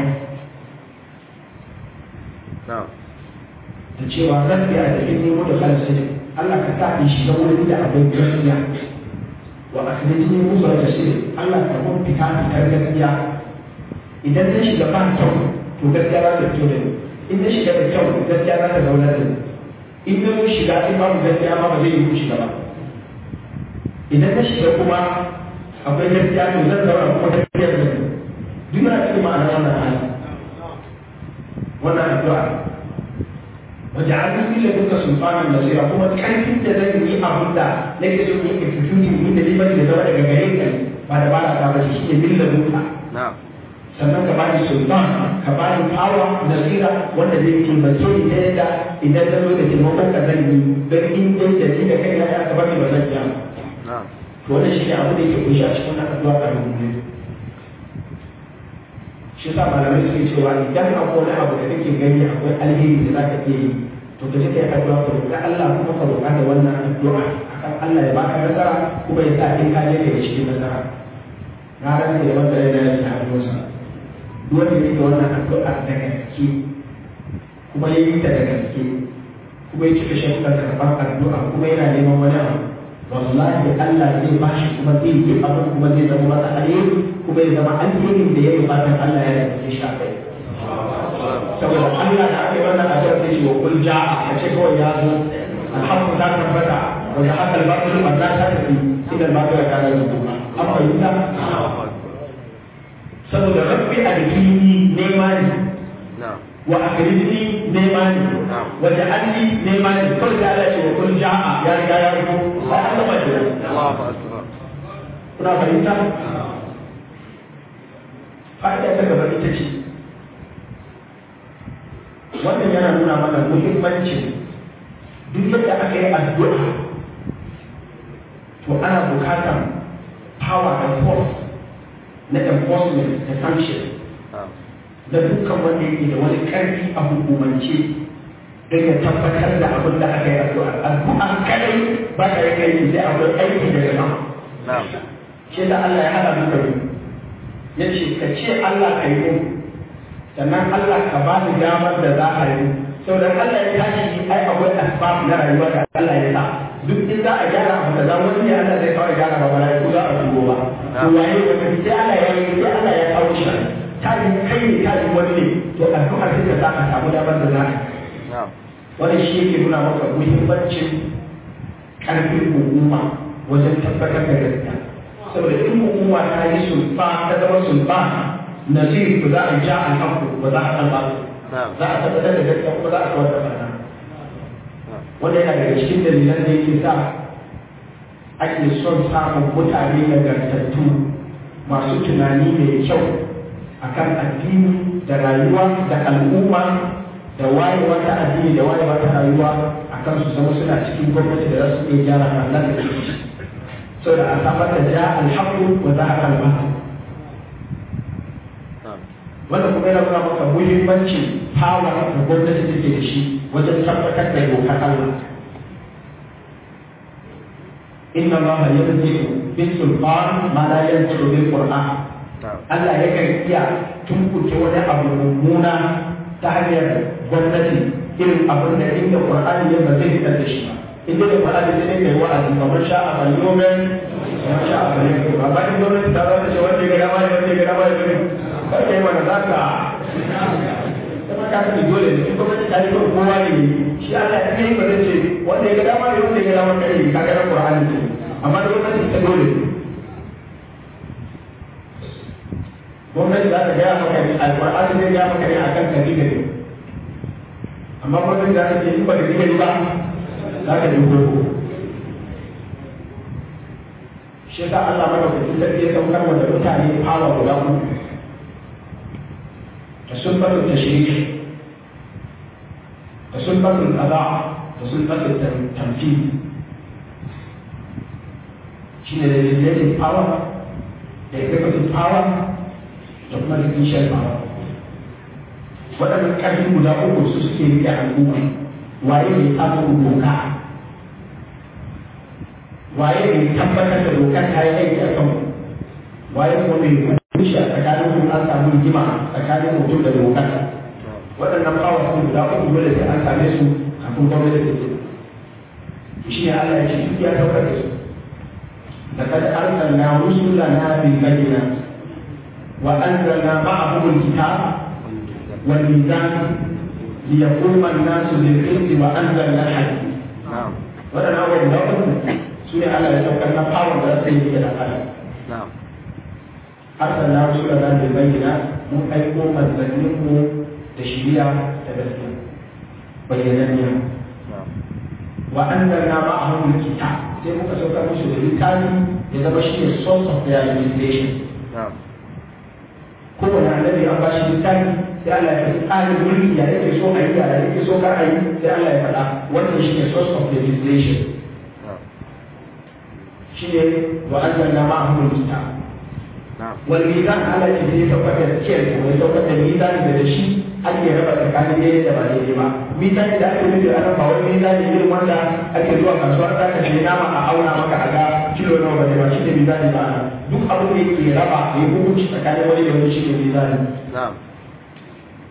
نعم da cewa rabbi a cikin nemo da khalasi Allah ka sa in shiga wurin da akwai gaskiya wa akhrijni musa da shi Allah ka mun fita fitar gaskiya idan na shiga ba kyau to gaskiya za ta fito da ni in na shiga da kyau gaskiya za ta zauna da ni in na mun shiga in babu gaskiya ma ba zai yi ku shiga ba idan na shiga kuma akwai gaskiya to zan zauna kuma gaskiya da ni duk na cikin ma'anar wannan hali wannan addu'a وجعلني من لدنك سلطانا نصيرا kuma karfin da zan yi abin da nake so in execute min da liman da zama daga gare ka ba da bala ta bace shi ne min ladunka نعم sannan ka bani sultan ka bani power nasira wanda zai taimake ni ta yadda idan na zo da taimakon ka zan yi don in dai da ni da kai na ya ka bani ba zan iya ba. نعم to wannan shi ne abu da yake kunshi a cikin wannan addu'a a rubuce shi yasa malamai suke cewa idan akwai wani abu da kake gani akwai alheri da zaka iya yi to ka je kai addu'a ka roƙi Allah kuma ka roƙa da wannan addu'a akan Allah ya baka nasara kuma ya sa in ka je ka yi cikin nasara na rantsa da wanda ya dace a hannunsa duk wanda yake wannan addu'a da gaske kuma ya yi ta da gaske kuma ya cika sharuɗan karɓar addu'a kuma yana neman wani abu wallahi Allah zai ba shi kuma zai yi abin kuma zai zama masa alheri kuma ya zama alherin da ya yi fatan Allah ya yi shi a kai saboda Allah da aka yi wannan addu'a sai ce wa kul ja'a ka ce kawai ya zo alhamdu ta tabbata wanda haka albatul wanda ta tafi idan ba ka kana da kuma an fahimta saboda rabbi alhini nema ne wa akrijni nema ne wa ja'alni nema ne kawai da Allah ce wa kul ja'a ya riga ya zo ba an gama da Allahu akbar kuna fahimta fa'ida ta gaba ita ce wannan yana nuna mana muhimmancin duk yadda aka yi addu'a to ana bukatar power and force na enforcement da sanction da dukkan wanda yake da wani ƙarfi a hukumance don ya tabbatar da abin da aka yi addu'a addu'a kadai ba ta yi kai sai akwai aiki da jama'a shi da Allah ya hada duka biyu ya ce ka ce Allah ka yi mun sannan Allah ka ba ni damar da za a yi sau da Allah ya tashi ai akwai asbab na rayuwa da Allah ya sa duk in za a gyara abu da za wani ne Allah zai kawo gyara ba bala ko za a dubo ba to waye wata sai Allah ya yi sai Allah ya kawo shi ta yi kai ne ta yi wani ne to addu'a sai ka sa ka samu damar da za ka wannan shi yake nuna maka muhimmancin karfin hukuma wajen tabbatar da gaskiya saboda in hukuma ta yi sulfa ta zama sulfa nazir ba za a ja alhamdu ba za a kalba za a tabbatar da gaskiya kuma za a kawar da barna wanda yana daga cikin dalilan da yake sa ake son samun mutane nagartattu masu tunani mai kyau akan addini da rayuwa da al'umma da wayewa ta addini da wayewa ta rayuwa akan su zama suna cikin gwamnati da za su iya gyara Allah da ke saboda a samar da ja alhaqqu wa zahaqa al-batil wannan kuma yana nuna maka muhimmancin hawa da gwamnati take da shi wajen tabbatar da dokar Allah inna Allah yanzi'u bil sultan ma la yanzi'u bil qur'an Allah yakan iya tunkuce wani abu mummuna ta hanyar gwamnati irin abin da inda Qur'ani ya ba zai fitar da shi ba inda da Qur'ani sai ne kai wa'azi kamar sha a balyomen ya sha a balyomen ba ba in gwamnati ta zama ce wanda ya gama ne wanda ya gama ne ne ba kai mana za ka kuma ka sani dole ne in gwamnati ta yi kan kowa ne shi Allah ya kai ba zai ce wanda ya gama ne wanda ya gama ne ka ga Qur'ani ce amma da gwamnati ta dole ne gwamnati za ta gaya maka ne alƙur'ani zai gaya maka ne akan kaji gari amma gwamnati za ta ce in ba ka gari ba za ka ji gogo shi yasa Allah madaukakin sarki ya saukar wa da mutane hawa guda uku da sulfatun tashrik da sulfatun qada da sulfatun tamthil shine da legislative power da executive power da kuma da kishiyar power waɗannan ƙarfi guda uku su suke rike al'umma waye ne samun doka waye ne tabbatar da dokar ta yi aiki a kan waye kuma mai kushe a tsakanin mu an samu rigima tsakanin mutum da dokar waɗannan power sun guda uku dole sai an same su kafin gwamnati da ke shi ne Allah ya ce duk ya tabbatar da su لقد أرسلنا رسلنا بالبينات وأنزلنا معهم الكتاب والميزان ليقوم الناس بالقسط وأنزلنا الحديد. نعم. وأنا أول مرة سوري على يتوكلنا قاوم ولا سيدي إلى قلم. نعم. أرسلنا رسلنا بالبينات من أيقوم الزنيه تشريع تبسم بينانيا نعم. وأنزلنا معهم الكتاب sai muka sauka musu da littafi ya zama shi ne source of their legislation نعم. kowane annabi an ba shi littafi sai Allah ya faɗi tsarin mulki ya yake so a yi ya yake so kar a yi sai Allah ya faɗa wannan shi ne source of legislation نعم. shi ne wa anzalna ma'ahum al-kitab نعم. wal mizan Allah ya ce ya saukar da kiyar ko ya saukar da mizan da da shi ake raba tsakanin daidai da ba daidai ba mizan da ake nufi a nan ba wani mizan ne irin wanda ake zuwa kasuwar da ka ce nama a auna maka a ga kilo nawa ba ne ba shi ne mizan ba ana duk abin da yake raba ya hukunci tsakanin wani da wani shi ne mizan نعم.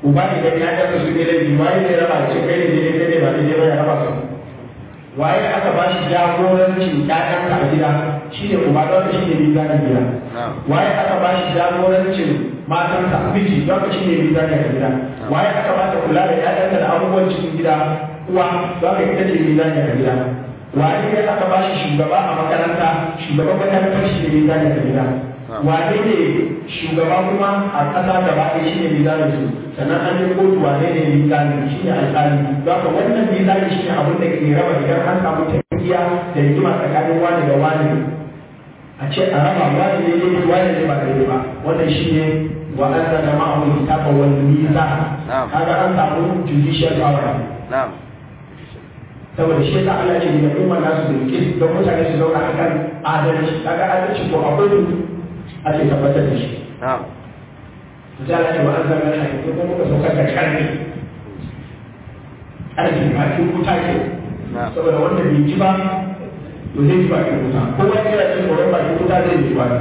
uba idan ya ga su ne laifi waye ne raba ce kai ne daidai kai ne ba daidai ba ya raba su waye aka ba shi jagorancin ƴaƴanka a gida shi ne uba don shi ne mizanin gida waye aka ba shi jagorancin matanka miji don shi ne mizanin a gida waye aka ba ta kula da ƴaƴanka da abubuwan cikin gida uwa don ka ita ce mizanin a gida waye ne aka ba shi shugaba a makaranta shugaban makarantar shi ne mizanin a gida wane ne shugaba kuma a ƙasa gaba ɗaya shi ne mizanin su sannan an yi kotu wane ne mizanin shi ne alƙali don ka wannan mizanin shi ne abin da ke raba idan an samu tafiya da rigima tsakanin wani da wani a ce a raba wani ne ne wani ne ba daidai ba wannan shi ne wa an zana ma'amun kitaba wal miza kaga an samu judicial power saboda shi yasa Allah ce da umma nasu da kis don mutane su zauna akan adalci kaga adalci ko akwai ake tabbatar da shi za a ce wa an zama na ko kuma muka saukar da karni karni ba ki wuta ke saboda wanda bai ji ba to zai ji ba ki wuta ko wani yana jin tsoron ba ki wuta zai ji ba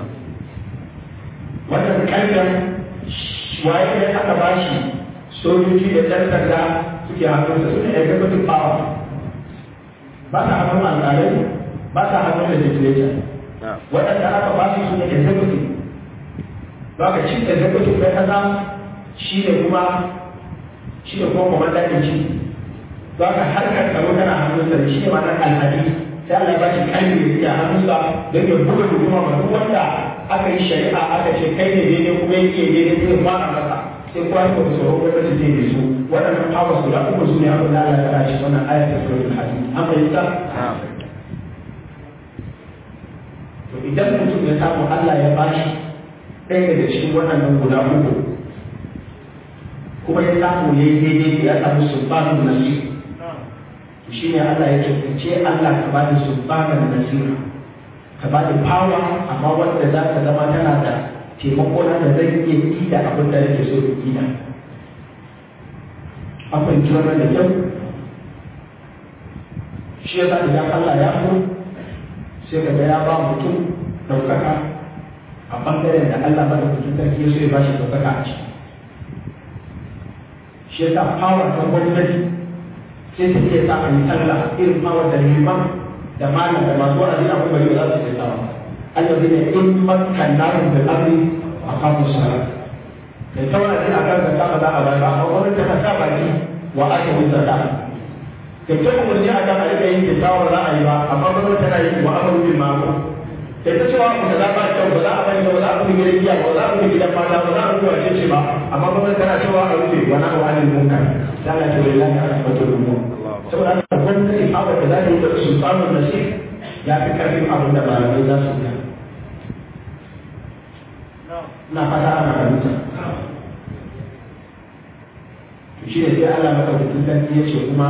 wannan karnin waye ne aka ba shi sojoji da ɗan sanda suke hannunsa su ne executive power ba ta hannun alƙalai ba ta hannun legislature waɗanda aka ba su ne executive ba ka cin executive na kasa shi ne kuma shi ne kuma commander in chief ba ka harkar tsaro tana hannunsa da shi ne ma'anar alhadi sai Allah ya ba shi kalmi da suke hannunsa don ya buga hukuma ma duk wanda aka yi shari'a aka ce kai ne daidai kuma yake daidai sai fara masa sai kuwa ya kuma tsoro gwamnati zai yi su waɗannan powers guda uku su ne abin da Allah ya ba shi wannan ayatul suratul hadid an fahimta to idan mutum ya samu Allah ya bashi ɗaya daga cikin waɗannan guda uku kuma ya samu ya yi daidai ya samu sulbanin nasir shi ne Allah ya ce Allah ka bani sulbanin nasira ka bani power amma wanda za ka zama tana da taimako na da zai iya yi da abin da nake so in yi da an fahimci wannan da kyau shi ya sa idan Allah ya so sai ka ga ya ba mutum ɗaukaka a ɓangaren da Allah ba da mutum sarki ya so ya ba shi ɗaukaka a ciki. Shi ya sa power ta gwamnati sai ta iya sa a yi sallah irin power da liman da malam da masu wa'azi a kuma yau za su iya sawa. Allah zai ne in makannarin da abin a kamun salat. Kai ta wa'azi a kan zaka ba za a bayar ba, amma gwamnati ta sa baki wa aka wuce zaka. kai ta umarni a kan alika yin kyakkyawar ra'ayi ba amma ba tana yi wa amaru bil ma'ruf kai ta cewa ku da ba kyau ba za a bari ba za a kuma gidan giya ba za a kuma gidan mata ba za a kuma wace ce ba amma ba tana cewa a rufe wa na wa anil munkar da Allah ta wallahi ala fatul umur saboda haka gwamnati abu da za ta yi da sultanul nasir ya fi karfin abin da malamai za su yi na fata ana fahimta shi ne sai Allah madaukakin sarki ya ce kuma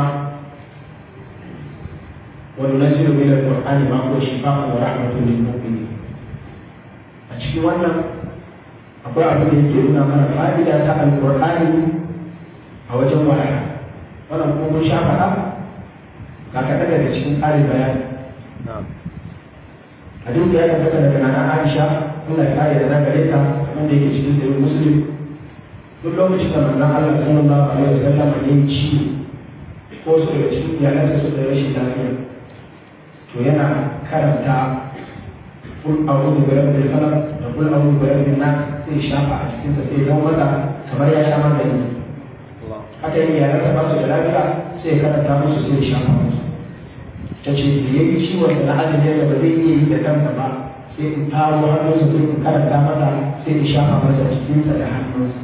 وننزل من القرآن ما هو شفاء ورحمة للمؤمنين أشكي وانا أقول أبدا يجيبنا من فائدة القرآن أو جمعها وانا أقول شافها kaka daga da cikin tsarin bayani hadisi ya tabbata daga nana Aisha Allah ya kare da na gare ta wanda yake cikin sahih Muslim duk lokacin da manzon Allah sallallahu alaihi wasallam ya yi ciwo ko su daga cikin iyalansa suka yi rashin lafiya to yana karanta kul a'udhu bi rabbil falaq da kul a'udhu bi rabbin nas sai shafa a cikin sa sai zama mata kamar ya sha magani haka yin yaran ta ba su da lafiya sai karanta musu sai shafa musu ta ce da yayi ciwon da na azumi da ba zai iya yi da kansa ba sai in taro hannunsa sai in karanta mata sai in shafa masa cikin sa da hannunsa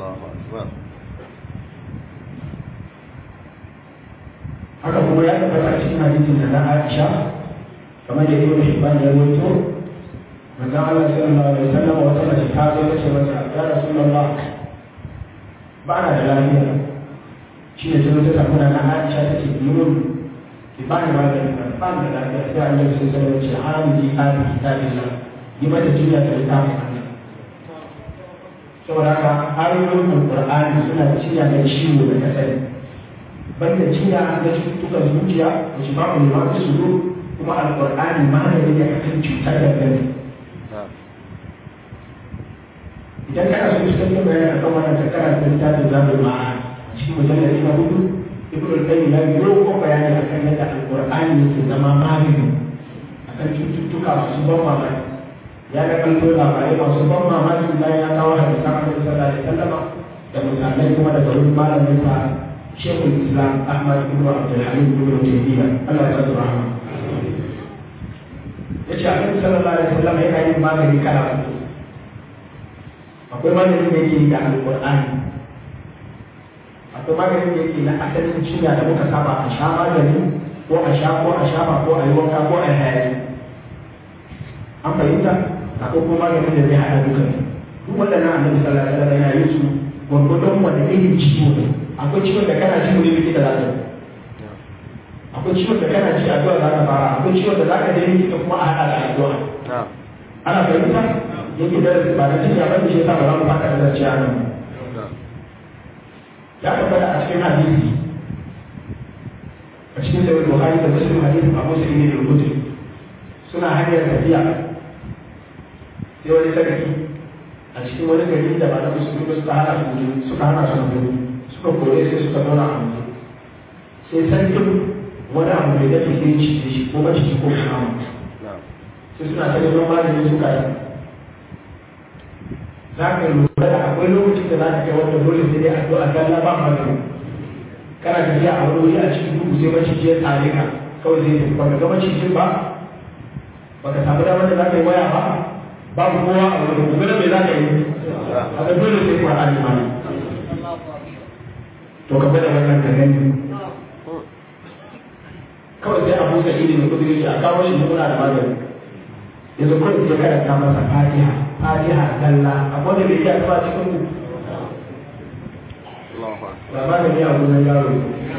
haka kuma ya tabbata a cikin hadisin da na Aisha kamar da Ibn Hibban ya rawaito manzon Allah sallallahu alaihi wasallam wata mace ta zo ta ce masa ya Rasulullah ba na da lafiya shi ne sai ta samu na Aisha ta ce mun ki ba ni magani ba ni da lafiya sai Allah sai sai ya ce hamdi hadi kitabillah yi mata jiya da littafin Allah saboda haka ayoyin Al-Qur'ani suna ciya da ciwo da kasari banda jiya na cututtukan zuciya da shi babu ne masu su kuma alƙur'ani magani ne akan cutar da gani idan kana so cikakken bayani akan wannan ka karanta littafin zabul ma'ad cikin mujallali na hudu ibn al-qayyim ya yi ko bayani akan yadda alqur'ani yake zama magani akan cututtuka masu ban mamaki ya ga kalto labarai masu ban mamaki bayan ya kawo hadisan annabi sallallahu alaihi wasallam da misalai kuma daga wurin malamin sa shekul islam ahmad ibn abdul halim ibn taymiya Allah ya tsara rahama yace annabi sallallahu alaihi wasallam yana yin magani kala uku akwai maganin da yake da alqur'ani akwai maganin da yake na asalin cinya da muka saba a sha magani ko a sha ko a shafa ko a yi wanka ko a yi hayaki an fahimta akwai kuma maganin da zai haɗa duka duk waɗannan annabi sallallahu alaihi wasallam yana yin su gwargwadon wanda irin ciwo ne akwai ciwon da kana ji wani likita za ka akwai ciwon da kana ji addu'a za ka fara akwai ciwon da za ka je likita kuma a haɗa da addu'a ana fahimta yake da ba da cikin abin da shi yasa ba za mu fata da zarciya nan ya tabbata a cikin hadisi a cikin sayar buhari da muslim hadisi a musu ne da rubutu suna hanyar tafiya sai wani sarki a cikin wani gari da ba na musulmi ba suka hana su suka hana su gudu suka kore sai suka zauna a waje sai sarkin wani abu mai dafi sai ci da shi ko mace ko kuma sai suna ta neman maganin suka yi za ka lura da akwai lokacin da za ka kai wanda dole sai dai addu'a zalla ba magani kana tafiya a wani wuri a cikin duhu sai maciji ya tsare ka kawai zai tafi baka ga macijin ba baka samu damar da za ka yi waya ba babu kowa a wurin gobe da mai za ka yi a ga dole sai kuwa alimani to ka bada wannan ka gani kawai sai abu sa ilimin kudi a kawo shi muna da magani yanzu kawai sai karanta masa fatiha fatiha dalla akwai da bai iya zuwa cikin ku ba ma da miya gudan yaro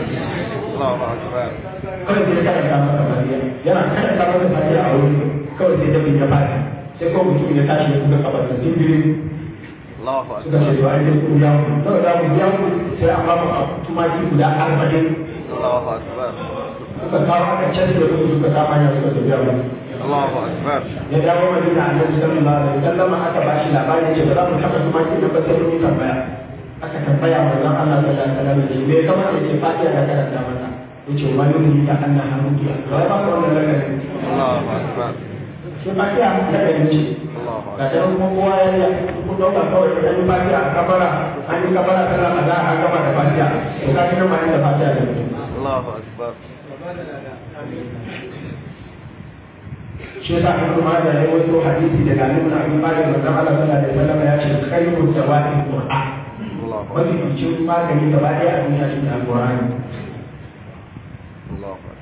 kawai sai karanta masa fatiha yana karanta masa fatiha a wuri kawai sai dabin ya fata sai kawai mutum ya tashi ya buga kabar da timbiri suka ce to ai sai ku biya ku kawai za ku biya ku sai a bamu a tumaki guda arba'in suka kawo aka canza da su suka kama ya suka tafiya ba Allahu Akbar. ya dawo madina a nan sallallahu alaihi wasallam aka ba shi labari ce ba za mu taba tumaki da ba sai mun yi tambaya aka tambaya manzon Allah sallallahu alaihi wasallam ne me kamar ya ce fatiha da karanta masa yace wa yuni ta anna hamudiya to ai ba ku wannan lakarin Allahu Akbar. shi fatiha lakarin ce Allahu ga ta kuma kowa ya yi ku dauka kawai da yi fatiha a kabara an yi kabara sallah a za a gama da fatiha to ka kina ma da fatiha da Allahu Akbar. shi yasa an kuma da ya wato hadisi daga Ibn Abi Bakr manzon Allah sallallahu alaihi wasallam ya ce khairu dawai Qur'an Allahu wani bincin magani gaba ɗaya a duniya shi ne alƙur'ani Allahu Akbar.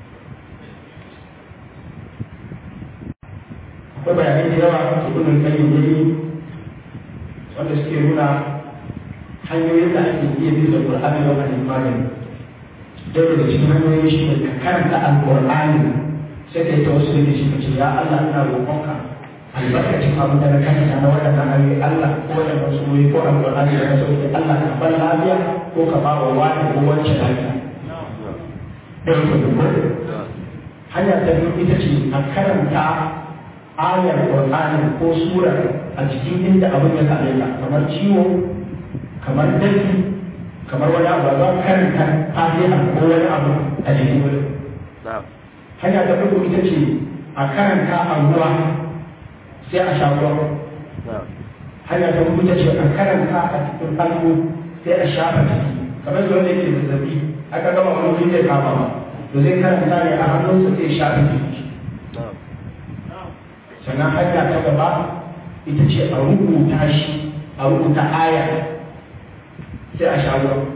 akwai bayanai da yawa a cikin kayyar yayi wanda suke nuna hanyoyin da ake iya bin da Qur'ani don a nemi magani dai daga cikin hanyoyin shi ne ka karanta alƙur'ani sai ka yi ta wasu da shi ka ce ya Allah ina roƙonka albarkacin abin da na karanta na waɗannan hanyoyi Allah ko waɗannan sunoyi ko alƙur'ani da na sauke Allah ka bar lafiya ko ka ba wa wani ko wacce lafiya. Ɗaya ke da hanya ta biyu ita ce a karanta ayar Qur'ani ko sura a cikin inda abin ya same ka kamar ciwo kamar dafi kamar wani abu za ka karanta fatiha ko wani abu a jikin wurin Na'am. hanya ta uku ita ce a karanta a ruwa sai a sha ruwa Na'am. hanya ta uku ita ce a karanta a cikin hannu sai a shafa ciki kamar da wanda yake zazzabi aka gama wani wuri zai kama ba to zai karanta ne a hannunsa sai shafa ciki Na'am. sannan hanya ta gaba ita ce a rubuta shi a rubuta aya sai a sha ruwa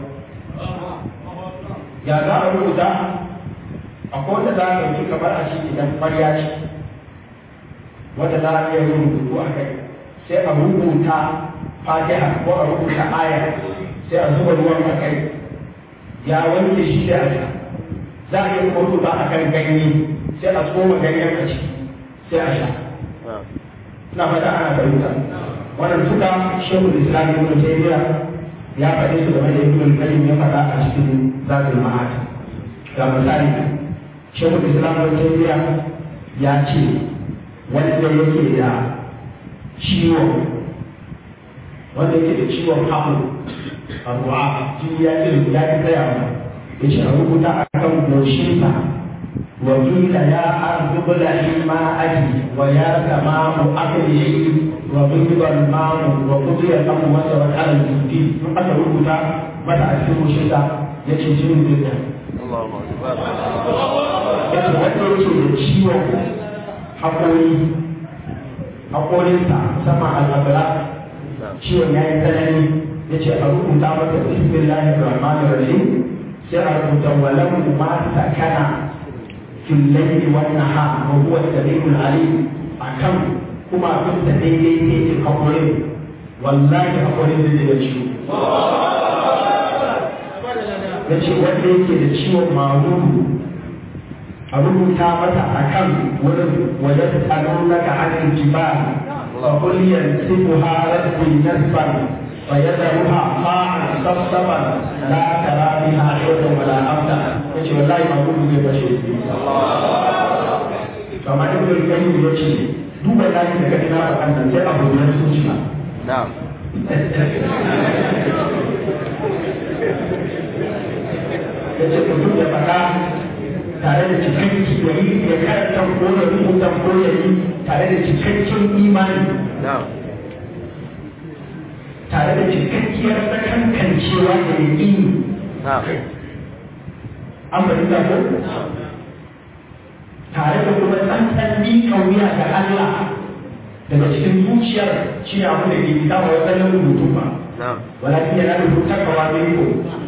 ya za a rubuta akwai wanda za a ɗauki kamar a ce idan ƙwarya ce wanda za a iya yin rubutu a kai sai a rubuta fatiha ko a rubuta aya sai a zuba ruwan a kai ya wanke shi sai a sha za a iya kuma rubuta a kan ganye sai a tsoma ganyen a ciki sai a sha Na'am. na fata ana fahimta wannan duka shekul islam ibn taymiya ya faɗi su game da ibn qayyim ya faɗa a cikin zatul ma'ad ga misali shekul islam ibn taymiya ya ce wanda yake da ciwo wanda yake da ciwon hamu a ruwa jini ya ƙi ya ƙi tsayawa ya ce a rubuta a kan goshinsa وقيل يا أرض ابلعي ماءك ويا سماء أقلعي وغضب الماء وقضي الأمر وسرت على الجندي من أتى ربطا متى أسلم شتا يتشجن جدا yace wanda yake da ciwon haƙori haƙorinsa musamman al'adara ciwon ya yi tsanani ya ce a rubuta masa bismillahir rahmanir rahim sai a rubuta walau ma sakana في الليل والنهار وهو السميع العليم أكم كما كنت ديدي ديدي قبرين والله قبرين ديدي بشيو yace wanda yake da ciwon maruru a rubuta mata a kan wurin wajen tsanon naka hannun jibal a kuliyar sifu harar bin nasban fa yadda ruha ma'an sabsaban la tara biha shaytan wala amta yace wallahi maruru zai bashe kamar da kuma gani ya ce duba ya ce daga ina ba kan sai abu da su ci ba na'am ya ce mutum ya faɗa tare da cikakken ya yi ya karanta ko ya rubuta ko ya yi tare da cikakken imani na'am tare da cikakkiyar sakankancewa da ya yi na'am an fahimta ko tare da kuma tsantsan miƙa wuya ga Allah daga cikin zuciyar shi ne abu da ke fita wa wadannan rubutu ba na'am walakin yana da rubuta kawa da ko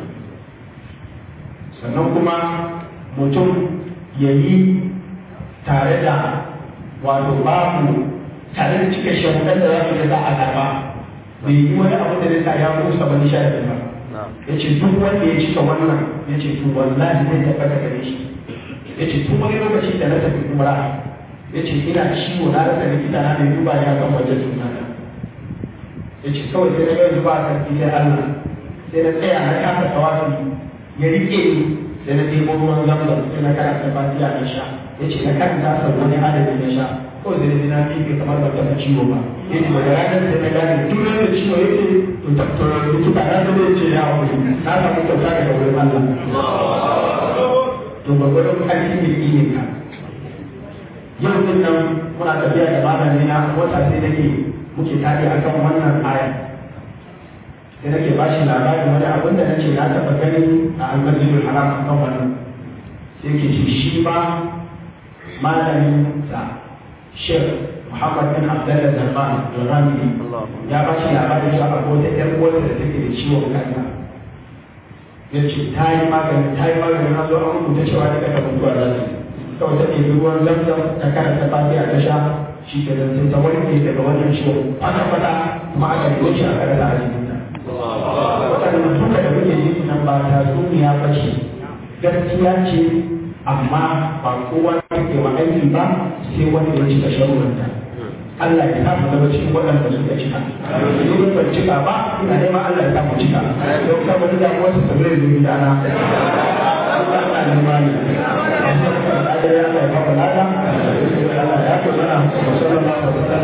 sannan kuma mutum ya yi tare da wato babu tare da cika shahudan da za su da za a karba bai yi wani abu da zai sa ya musa wani sharadi ba na'am ya ce duk wanda ya cika wannan ya ce to wallahi zai tabbata gare shi ya ce tun wani lokaci da na tafi umra ya ce ina ciwo na rasa likita na da duba ya kan wajen suna na ya ce kawai sai na yanzu ba a sarki sai Allah sai na tsaya na kasa tawafi ya rike ni sai na ɗebo ruwan zamzam sai na karanta fatiha na sha ya ce na karanta sau wani adadi na sha kawai sai na ji na miƙe kamar ba taɓa ciwo ba ya ce daga ranar sai na gane duk wanda ciwo ya ce to tattara likita na zai ce ya wuri na samu kyauta daga wurin Allah to gwagwaron ƙarfi ne ne ka yau din nan muna tafiya da malami na wata sai nake muke tare a kan wannan aya sai nake ba shi labarin wani abin da nace na taɓa gani a almasjidul haram a kan wannan sai ke ce shi ma malamin sa shek muhammad bin abdullah zarban al-rami ya ba shi labarin shi a wata ƴar uwarsa da take da ciwon kansa ya ce ta yi magani ta yi magani na zo an rubuta cewa daga da mutuwa za su kawai ta ɗebi ruwan zamzam ta karanta fatiha ta sha shi ke nan sai ta warke daga wannan ciwon kwata-kwata kuma aka yi shi a karanta a jikinta waɗannan duka da muke yi nan ba ta duniya ba ce gaskiya ce amma ba kowa ne ke wa aiki ba sai wanda ya cika sharuɗanta Allah ya samu zama cikin waɗanda suka cika. Idan ban cika ba, ina neman Allah ya samu cika. Don ka wani damuwar su tabi da zubi dana. Allah ya nema ne. Allah ya kafa lada. Allah ya kafa lada. Sallallahu alaihi wa sallam.